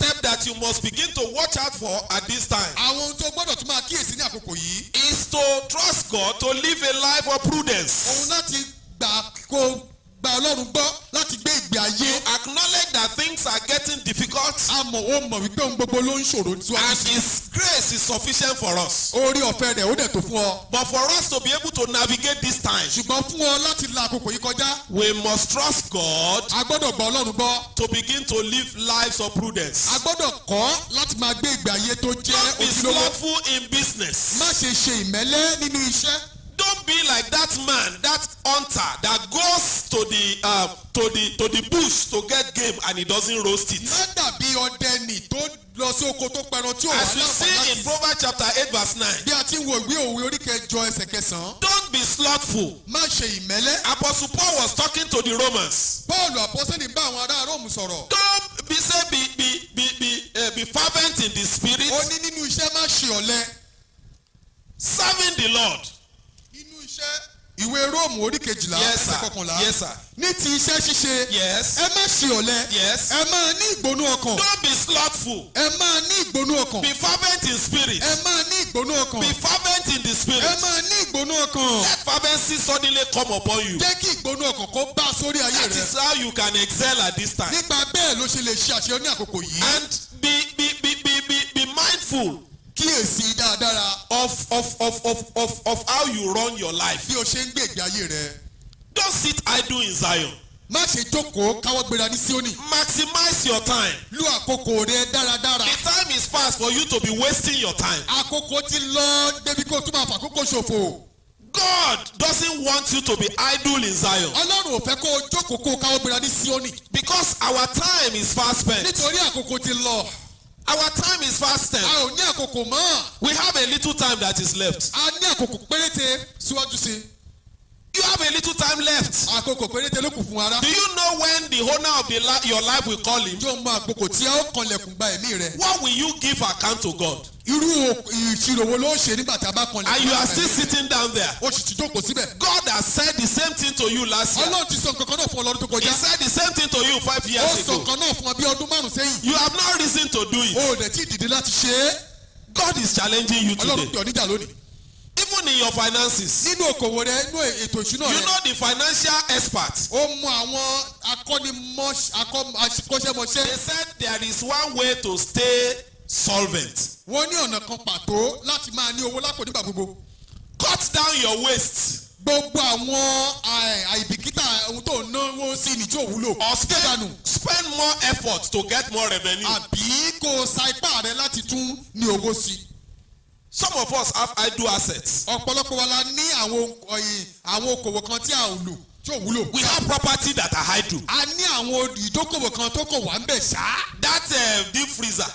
step that you must begin to watch out for at this time àwọn ohun tó gbọ́dọ̀ tún máa kíyèsí ní àkókò yìí is to trust God to live a life of òun prudence. láti gbà kó gba ọlọ́run gbọ́ láti gbé ìgbé ayé Acknowledge that things are getting difficult àmọ́ ó mọ̀ wípé ohun gbogbo ló ń ṣòro síwájú and sí His grace is sufficient for us. orí ọ̀fẹ́ rẹ̀ ó dẹ̀ tó fún ọ But for us to be able to navigate this time, ṣùgbọ́n fún ọ láti la àkókò yìí kọjá we must trust God a gbọ́dọ̀ gba ọlọ́run gbọ́ to begin to live lives of prudence. a gbọ́dọ̀ kọ́ láti máa gbé ìgbé ayé tó jẹ́ Don't be ojúlówó slothful in business. má ṣe ṣe ìmẹ́lẹ́ nínú iṣẹ́ Don't be like that man, that hunter that goes to the uh, to the to the bush to get game and he doesn't roast it. má dàbí ọdẹ nì tó lọ sí oko tó pẹran tí ò wá As we see in láǹfààní láti Proverbs chapter 8 verse 9, bí a ti ń wo ìwé òwe orí kẹjọ ẹsẹ̀ kẹsàn-án don't be slothful. má ṣe ìmẹ́lẹ́ Apostle Paul was talking to the Romans. Pọ́ọ̀lù àpọ́sẹ́lì bá àwọn ará Róòmù sọ̀rọ̀ Don't be say be be be be uh, be fervent in the spirit, ó ní nínú iṣẹ́ má ṣe ọ̀lẹ serving the Lord. nínú iṣẹ́ ìwé Róòmù orí kejìlá Yes, ẹsẹ̀ sir. kọkànlá Yes, sir. ní ti iṣẹ́ ṣíṣe Yes. ẹ má ṣe ọ̀lẹ Yes. ẹ máa ní ìgbónú ọkàn Don't be slothful. ẹ máa ní ìgbónú ọkàn Be fervent in spirit. ẹ máa ní ìgbónú ọkàn Be fervent in the ẹ spirit. máa ní ìgbónú ọkàn Let fervency suddenly come upon you. jẹ́ kí ìgbónú ọkàn kó bá sórí ayé That rẹ is how you can excel at this time. nípa bẹ́ẹ̀ ló ṣe lè ṣe àṣeyọrí ní àkókò yìí And be be be be be, be mindful kíyèsí dáadáa of, of, of, of, of, of how you run your life. bí o ṣe ń gbé ìgbé ayé rẹ Don't sit idle in Zion. má ṣe jókòó káwọ́ gbéra ní Síónì Maximize your time. lu àkókò rẹ dáradára The time is past for you to be wasting your time. àkókò ti lọ débi kó o tún máa fàkókò ṣòfò God doesn't want you to be idle in Zion Ọlọ́run ò fẹ́ kó o jókòó kó o káwọ́ gbéra ní Síónì because our time is fast spent. nítorí àkókò ti lọ Our time is fast a spent. ò ní àkókò mọ́ We have a little time that is left. a ní àkókò péréte síwájú sí You have a little time left. àkókò péréte ló kù fún ara Do you know when the owner of the li- your life will call him? yóò mọ àkókò tí a ó kanlẹ̀kùn gba ẹ̀mí rẹ What will you give account to God? irú o- ìṣirò wo ló ṣe nígbà tí a bá kanlẹ̀kùn And you gba are ẹ̀mí still rẹ? sitting down there. o sì ti jókòó síbẹ̀ God has said the same thing to you last year. Ọlọ́run ti sọ nǹkan kan náà fún ọ lọ́dún tó He kọjá said the same thing to you five ó years sọ ago. nǹkan náà fún ọ bí ọdún márùn sẹ́yìn You have no reason to do o it. ò dẹ̀ tí ì dìde láti ṣe é God is challenging you Ọlọ́run today. pè ọ́ níjà lónìí Even in your finances. nínú òkòwò rẹ nínú ètò ìṣúná You rẹ know the financial experts. ó mú àwọn akọ́nimọ̀ṣ- akọ́- akọ́ṣẹ́mọṣẹ́ They said there is one way to stay solvent. wọ́n ní ọ̀nà kan pàtó láti máa ní owó lápò nígbà gbogbo Cut down your waste. gbogbo àwọn àì- àìbìkítà ohun tó ń náwó sí ni tí ò wúlò Or ṣé dànù spend, spend more effort to get more revenue. àbí kó o sa ipá rẹ láti tún ní owó sí i Some of us have idle assets. ọ̀pọ̀lọpọ̀ wa la ní àwọn ọ̀yìn àwọn okòwò kan tí a ò lò tí ò wúlò We have property that are idle. a ní àwọn ìdókòwò kan tó kò wá ń bẹ̀ ṣá That uh, deep freezer,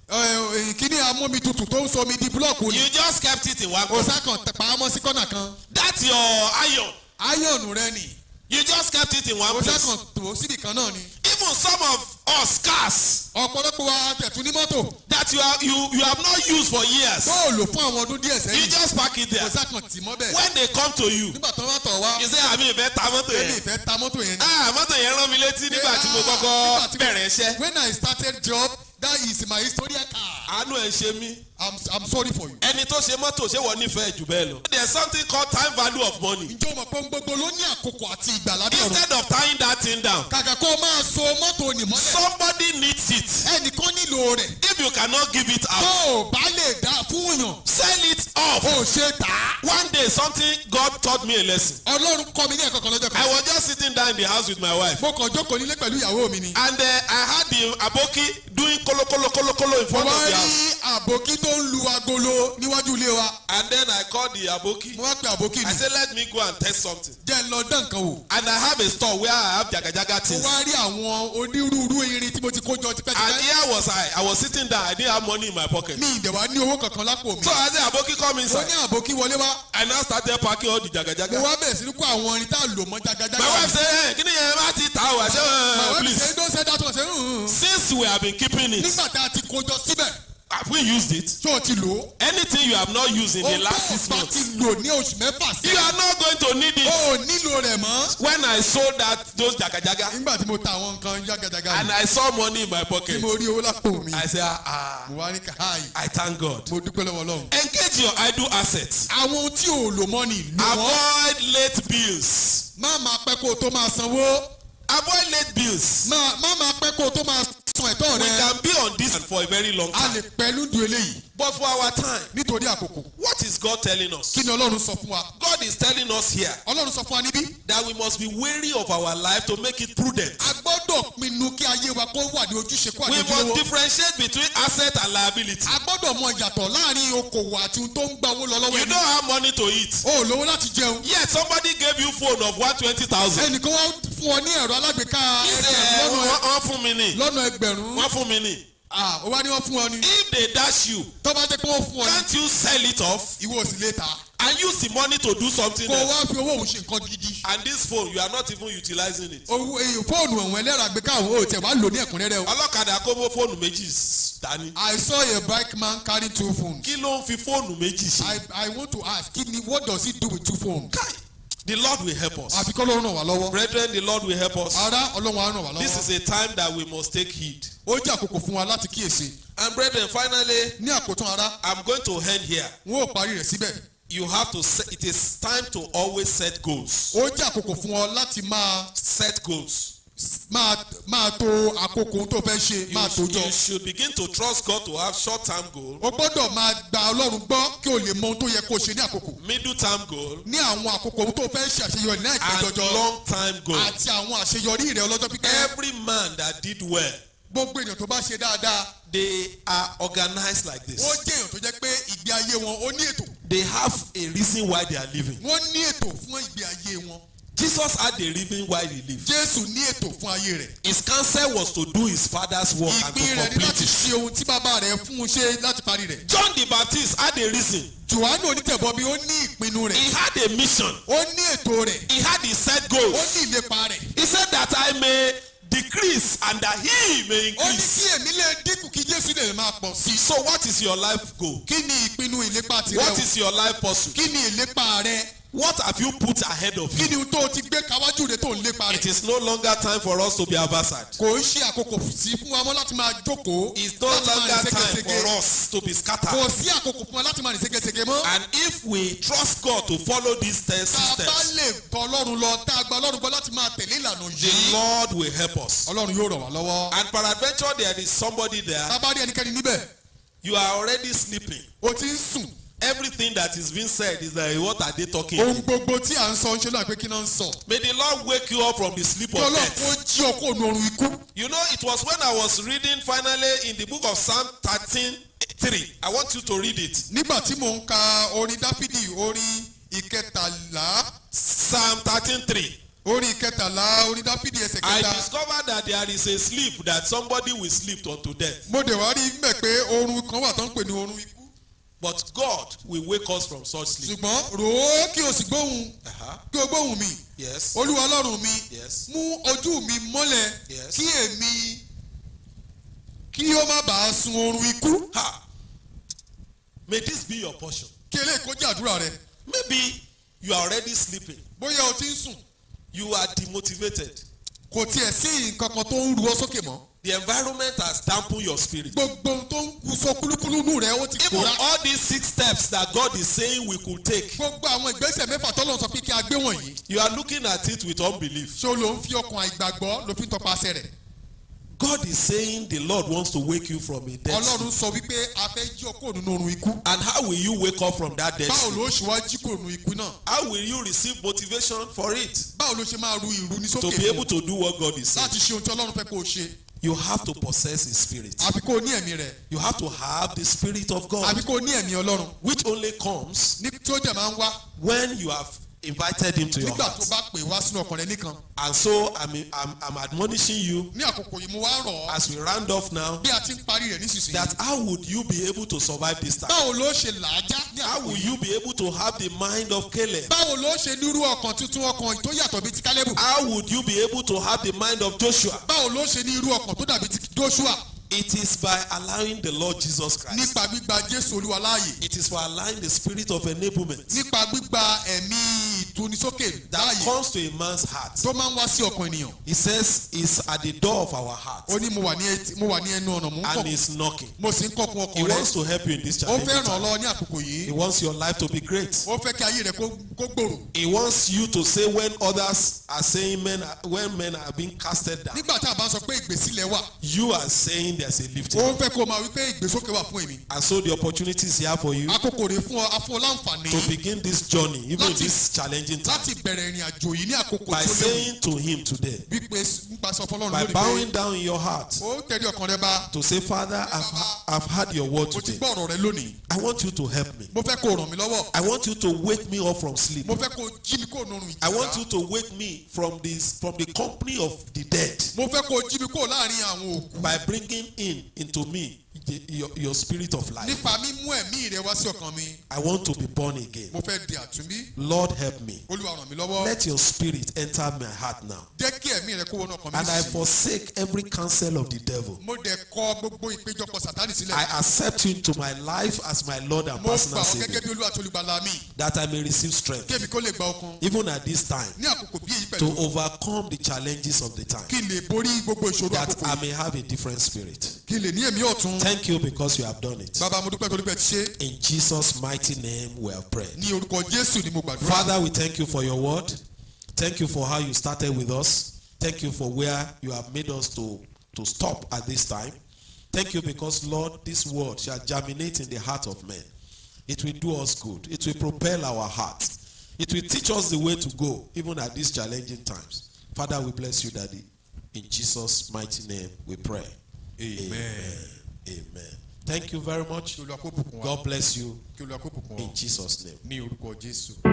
kíní amómi tutù tó ń sọ omi di búlọ̀kù ni you just kept it in one corner. òsà kan tẹ̀pá mọ́ sí kọ́nà kan That's your iron. áyọ̀nù rẹ nì You just kept it in one òsà place. kan tó síbì kan náà ni Even some of us cars ọ̀pọ̀lọpọ̀ wa tẹ̀tún ní mọ́tò that you are you you have not used for years. tó ò lò fún àwọn ọdún díẹ̀ You sẹ́yìn just park it there. òsà kan tì mọ́ bẹ́ẹ̀ When they come to you, nígbà tó wá tọ̀ wá you say àmì ìfẹ́ ta mọ́tò ẹni yẹn. ìfẹ́ ta mọ́tò yẹn ni. Ah mọ́tò yẹn rán mi létí nígbà tí mo Nígbà kọ́kọ́ tí- bẹ̀rẹ̀ iṣẹ́. when I started job that is my historical car Àánú ẹ̀ ń ṣe mí. I'm, I'm sorry for you. Ẹni tó ṣe mọ́tò ṣé wọ́n nífẹ̀ẹ́ jù bẹ́ẹ̀ lọ. There is something called time value of money. ǹjẹ́ o mọ̀ pé ohun gbogbo ló ní àkókò àti ìgbà lábẹ́ ọ̀run. Instead of tying that thing down, kàkà kó o máa so mọ́tò òní mọ́lẹ̀. somebody needs it. ẹnìkan nílò rẹ̀. If you cannot give it tó out, o bá lè dá fún yàn. sell it off. o ṣe tà á. One day something God taught me a lesson. ọlọ́run kọ́ mi ní ẹ̀kọ́ kan lọ́jọ́ I kan. was just sitting down in the house with my wife. mo kàn jókòó nílé pẹ̀lú ìyàwó mi ni. And uh, I had the aboki doing kolo kolo kolo kolo in mo front wá of the rí house. àbókí tó ń lu agolo níwájú ilé wa. And then I called the aboki. mo wá pe àbókí I mi. said, let me go and test something. jẹ́ ń lọ dán nǹkan wò. And I have a store where I have jagajaga mo things. wá rí àwọn onírúurú irin tí mo ti kó jọ And tipẹ́tipẹ́. here was I. I was sitting down. I didn't have money in my pocket. mi ìdẹ̀wà ní owó kankan lápò mi. So I said, aboki come mo inside. ní àbókí wọlé wá. I now started packing all the mo jagajaga. wá bẹ̀rẹ̀ sí ní kó àwọn irin tá a lò mọ́ jagajaga. My wife said, hey, kí ni yẹn bá ti ta o? I said, My uh, wife please. say, don't say that one. I say, "Mm, mm." Since we have been keeping it, nígbà tá a ti kó jọ síbẹ̀ Have we used it? ṣé o ti lò ó. Anything you have not used in the ohun last tó six bá months, ti lò ní oṣù mẹ́fà sí. you are not going to need o it. ò nílò rẹ̀ mọ́. When I sold that those jagajaga nígbà tí mo ta àwọn nǹkan jágàjágà and yìí I saw money in my tí pocket, mo rí owó lápò mi I said, ah, ah, mo wá ní káàyè I thank God. mo dúpẹ́ lọ́wọ́ ọlọ́run. Engage your idle assets. àwọn ohun tí ò lò mọ́ ni lò wọ́n. Avoid late bills. má máa pẹ́ kó o tó máa sanwó. Avoid late bills. má má máa pẹ́ kó o tó máa san ẹ̀tọ́ We rẹ. can be on this for a very long a time. lè pẹ́ lúdú eléyìí But for our time, nítorí àkókò. what is God telling us? kí ni ọlọ́run sọ fún wa. God is telling us here ọlọ́run sọ fún wa níbí. that we must be wary of our life to make it prudent. a gbọ́dọ̀ pinnu kí ayé wa kó wà ní ojúṣe kó We àjọjú must owó. differentiate between asset and liability. a gbọ́dọ̀ mọ ìyàtọ̀ láàrin okòwò àti ohun tó ń gba owó lọ lọ́wọ́ You ẹni. don't have money to eat. o ò lówó láti jẹun. Yet somebody gave you phone of one twenty thousand. ẹnìkan wá fún ọ ní ẹ̀rọ alágbèéká He said, ẹgbẹ̀rún lọ́nà- wọ́n fún mi ní. lọ́nà ẹgbẹ̀rún. Wọ́n fún mi ní. Ah, ó wá ní wọ́n fún ọ ní. If they dash you, tó bá jẹ́ pé wọ́n fún ọ ní. can't you sell it off ìwọ ò sì lè ta. and use the money to do something kó o else? wá fi owó òun ṣe nǹkan gidi. And this phone, you are not even utilizing it. owó èyí fóònù ọ̀hún ẹlẹ́rọ àgbéká àwọn ò tẹ̀ wá lò ní ẹ̀kúnrẹ́rẹ́ o. Ọlọ́kadà kó mọ́ fóònù méjì dání. I saw a bike man carry two phones. Kí ló ń fi fóònù méjì ṣe? I I want to ask kí ni what does he do with two phones? Kai, The Lord will help us. àfi kọ́ ló ràn wá lọ́wọ́. Brethren, the Lord will help us. ara ọlọ́run á ràn wá This lọ́wọ́. is a time that we must take heed. ó jẹ́ àkókò fún wa láti kíyèsí. And brethren, finally, ní àkótán ara I'm going to end here. wọn ò parí rẹ̀ síbẹ̀. You have to set, it is time to always set goals. ó jẹ́ àkókò fún ọ láti máa Set goals. máa máa to àkókò ohun tó fẹ́ ṣe You, máa tó jọ. you should begin to trust God to have short term goal, o gbọ́dọ̀ máa gba ọlọ́run gbọ́ kí o lè mọ ohun tó yẹ kó o ṣe ní àkókò. middle term goal, ní àwọn àkókò ohun tó fẹ́ ṣe àṣeyọrí ní àìpẹ́ and jọjọ long time goal. àti àwọn àṣeyọrí rẹ̀ ọlọ́jọ́ pípẹ́. Every man that did well, gbogbo èèyàn tó bá ṣe dáadáa they are organized like ó this. jẹ́ èèyàn tó jẹ́ pé ìgbé ayé wọn ó ní ètò. They have a reason why they are living. wọ́n ní ètò fún ìgbé ayé wọn. Jesus had a reason why he lived. jésù ní ètò fún ayé rẹ̀. His counsel was to do his father's work and to ìpín rẹ̀ ní complete láti it. ṣe ohun tí bàbá rẹ̀ fún un ṣe láti parí rẹ̀. John the Baptist had a reason. johannu onítẹ̀bọmi ó ní ìpinnu rẹ̀. He had a mission. ó ní ètò rẹ̀. He had his set ó goals. ní ìlépa rẹ̀. He said that I may decrease and that he may ó ní kí increase. èmi lè dínkù kí jésù lè máa pọ̀ sí. So what is your life goal? kí ni ìpinnu ìlépa tirẹ̀ What o? is your life pursuit? kí ni ìlépa rẹ̀? What have you put ahead of kí you? ni ohun tó o ti gbé káwájú rẹ̀ tó ń lépa It rẹ̀? is no longer time for us to be adversarial. kò ń ṣe àkókò sí fún wa mọ́ láti máa jókòó. It's no láti máa longer rìn time ségesège. for us to be kò scattered. sí àkókò fún wa láti máa rìn ségesège mọ́. And if we trust God to follow these ten tá a bá systems, lè tọ ọlọ́run lọ tá a gba ọlọ́run gbọ́ láti máa tẹ̀lé ìlànà the yìí. Lord will help us. ọlọ́run yóò ràn wá lọ́wọ́. And peradventure there is somebody there, tá a bá rí ẹnikẹ́ni níbẹ̀ you are already sleeping. o ti ń sùn. Everything that is being said is like, what are they talking? ohun gbogbo tí à ń sọ ń ṣe náà pé kí náà ń sọ. May the Lord wake you up from the sleep kí of ọlọ́run death. kó jí ọ kó nu oorun ikú. You know, it was when I was reading finally in the book of Psalm 13 3. I want you to read it. nígbà tí mò ń ka orin dáfídì orin ìkẹtàlá Psalm 13 3. orin ìkẹtàlá orin dáfídì ẹsẹ̀ I kẹta. discovered that there is a sleep that somebody will sleep unto death. mo dẹ̀ wá rí mẹ́ pé oorun kan wà tó ń pè ní oorun ikú. But God will wake us from such sleep. ṣùgbọ́n rò ó kí o sì gbóhùn Uh-huh. kí o gbóhùn mi Yes. olúwa ọlọ́run mi Yes. mú ojú mi mọ́lẹ̀ Yes. kí èmi kí ó má bàa sun oorun ikú Ha. May this be your portion. kí eléyìí kó jẹ́ àdúrà rẹ Maybe you are already sleeping. bóyá o ti ń sùn You are demotivated. kò tiẹ̀ sí nǹkan kan tó ń ru ọ sókè mọ́ The environment has dampened your spirit. gbogbo ohun tó ń kú sọ kúlúkúlú nù rẹ ó ti Even kóra all these six steps that God is saying we could take, gbogbo àwọn ìgbésẹ̀ mẹ́fà tọ́lọ́ sọ pé kí a gbé wọ̀nyí you are looking at it with unbelief. ṣé o ló ń fi ọkàn àìgbàgbọ́ ló fi ń tọpasẹ̀ rẹ̀ God is saying the Lord wants to wake you from a dead ọlọ́run sleep. sọ wípé a fẹ́ jí ọ kúrò nínú oorun ikú And how will you wake up from that dead báwo sleep? ló ṣe wá jí kúrò nínú ikú náà How will you receive motivation for it? báwo ló ṣe máa ru ìrù ní To sókè be fún able to do what God is saying. láti ṣe ohun tí ọlọ́run fẹ́ kó o ṣe You have to possess His Spirit. àfi kó o ní ẹ̀mí rẹ̀ You have to have the Spirit of God, àfi kó o ní ẹ̀mí ọlọ́run which only comes ní tí ó jẹ́ máa ń wá when you have invited Him to your nígbà tó heart. bá pè wá sínú ọkàn rẹ nìkan And so I'm, I'm, I'm admonishing you ní àkókò yìí mo wá rọ̀ ọ́ as we round off now bí a ti ń parí rẹ̀ nísinsìnyí that how would you be able to survive this time? báwo ló ṣe làájá ní How àkókò will yìí you be able to have the mind of Caleb? báwo ló ṣe nírú ọkàn tuntun ọkàn tó yàtọ̀ bíi ti kálẹ́bù How would you be able to have the mind of Joshua? báwo ló ṣe ní irú ọkàn tó dàbí ti joshua It is by allowing the Lord Jesus Christ. nípa gbígba jésù olúwa láàyè It is for allowing the spirit of enablement nípa gbígba ẹ̀mí ìtúnisókè that láàyè comes to a man's heart. tó máa ń wá sí ọkàn ènìyàn He says it's at the door of our heart ó ní mo wà ní etí- mo wà ní ẹnu ọ̀nà mo ń and kọ̀ he's knocking. mo sì ń kọ̀kun He ọkàn rẹ wants to help you in this ó challenge. fẹ́ ràn ọ́ lọ́wọ́ ní àkókò He yìí wants your life to be great. ó fẹ́ kí ayé rẹ kó kó gbòòrò He wants you to say when others are saying men are, when men are being casted down. nígbà tá a bá sọ pé ìgbésílẹ̀ wà You are saying there's a lifting. ó up. fẹ́ kó o máa wí pé ìgbésókè wà fún èmi And so the opportunity is here for you àkókò rẹ fún ọ afún ọ láǹfààní to begin this journey, even in Láti- this challenging time, láti bẹ̀rẹ̀ ìrìn àjò yìí ní àkókò by tó léwu saying to him today, wípé nípa sọ fọlọ́run by lónìí pé bowing down in your heart, ó tẹ̀lé ọkàn rẹ bá to say, Father, I've, I've heard your word mo ti today. gbọ́ ọ̀rọ̀ rẹ lónìí I want you to help me. mo fẹ́ kó o ràn mí lọ́wọ́ I want you to wake me up from sleep. mo fẹ́ kó o jí mi kó o nọrùn I want you ìjìyà to wake me from this from the company of the dead mo fẹ́ kó o jí mi kó o láàrin àwọn òkú by bringing in into me the, your, your spirit of life. nípa mímú ẹ̀mí rẹ wá sí ọkàn mi I want to be born again. mo fẹ́ di àtúnbí Lord help me. olúwa ràn mí lọ́wọ́ Let your spirit enter my heart now. jẹ́ kí ẹ̀mí rẹ kó wọnú ọkàn mi And I sí forsake every counsel of the devil. mo dẹ̀ kọ gbogbo ìpéjọpọ̀ sátánì sílẹ̀ I accept you into my life as my Lord and mo gbà personal ọ́ gẹ́gẹ́ Savior bí olúwa tó olùgbàlà mi that I may receive strength kí èmi kó lè gba okun even at this time ní àkókò bí èyí to pẹ̀lú overcome the challenges of the time kí n lè borí gbogbo ìṣòro that àkókò I yìí may have a different spirit. kí n lè ní ẹ̀mí ọ̀tun Thank you because you have done it. bàbá mo dúpẹ́ torí pé ẹ ti ṣe In Jesus' mighty name we have prayed. ní orúkọ jésù ni mo gbàdúrà Father, we thank you for your word. Thank you for how you started with us. Thank you for where you have made us to, to stop at this time. Thank you because, Lord, this word shall germinate in the heart of men. It will do us good. It will propel our heart. It will teach us the way to go, even at these challenging times. Father, we bless you, Daddy. In Jesus' mighty name we pray. amen Amen. Thank you very much. kí olúwa kó bùkún wa God bless you kí olúwa kó bùkún wa in Jesus' name. ní orúkọ jésù.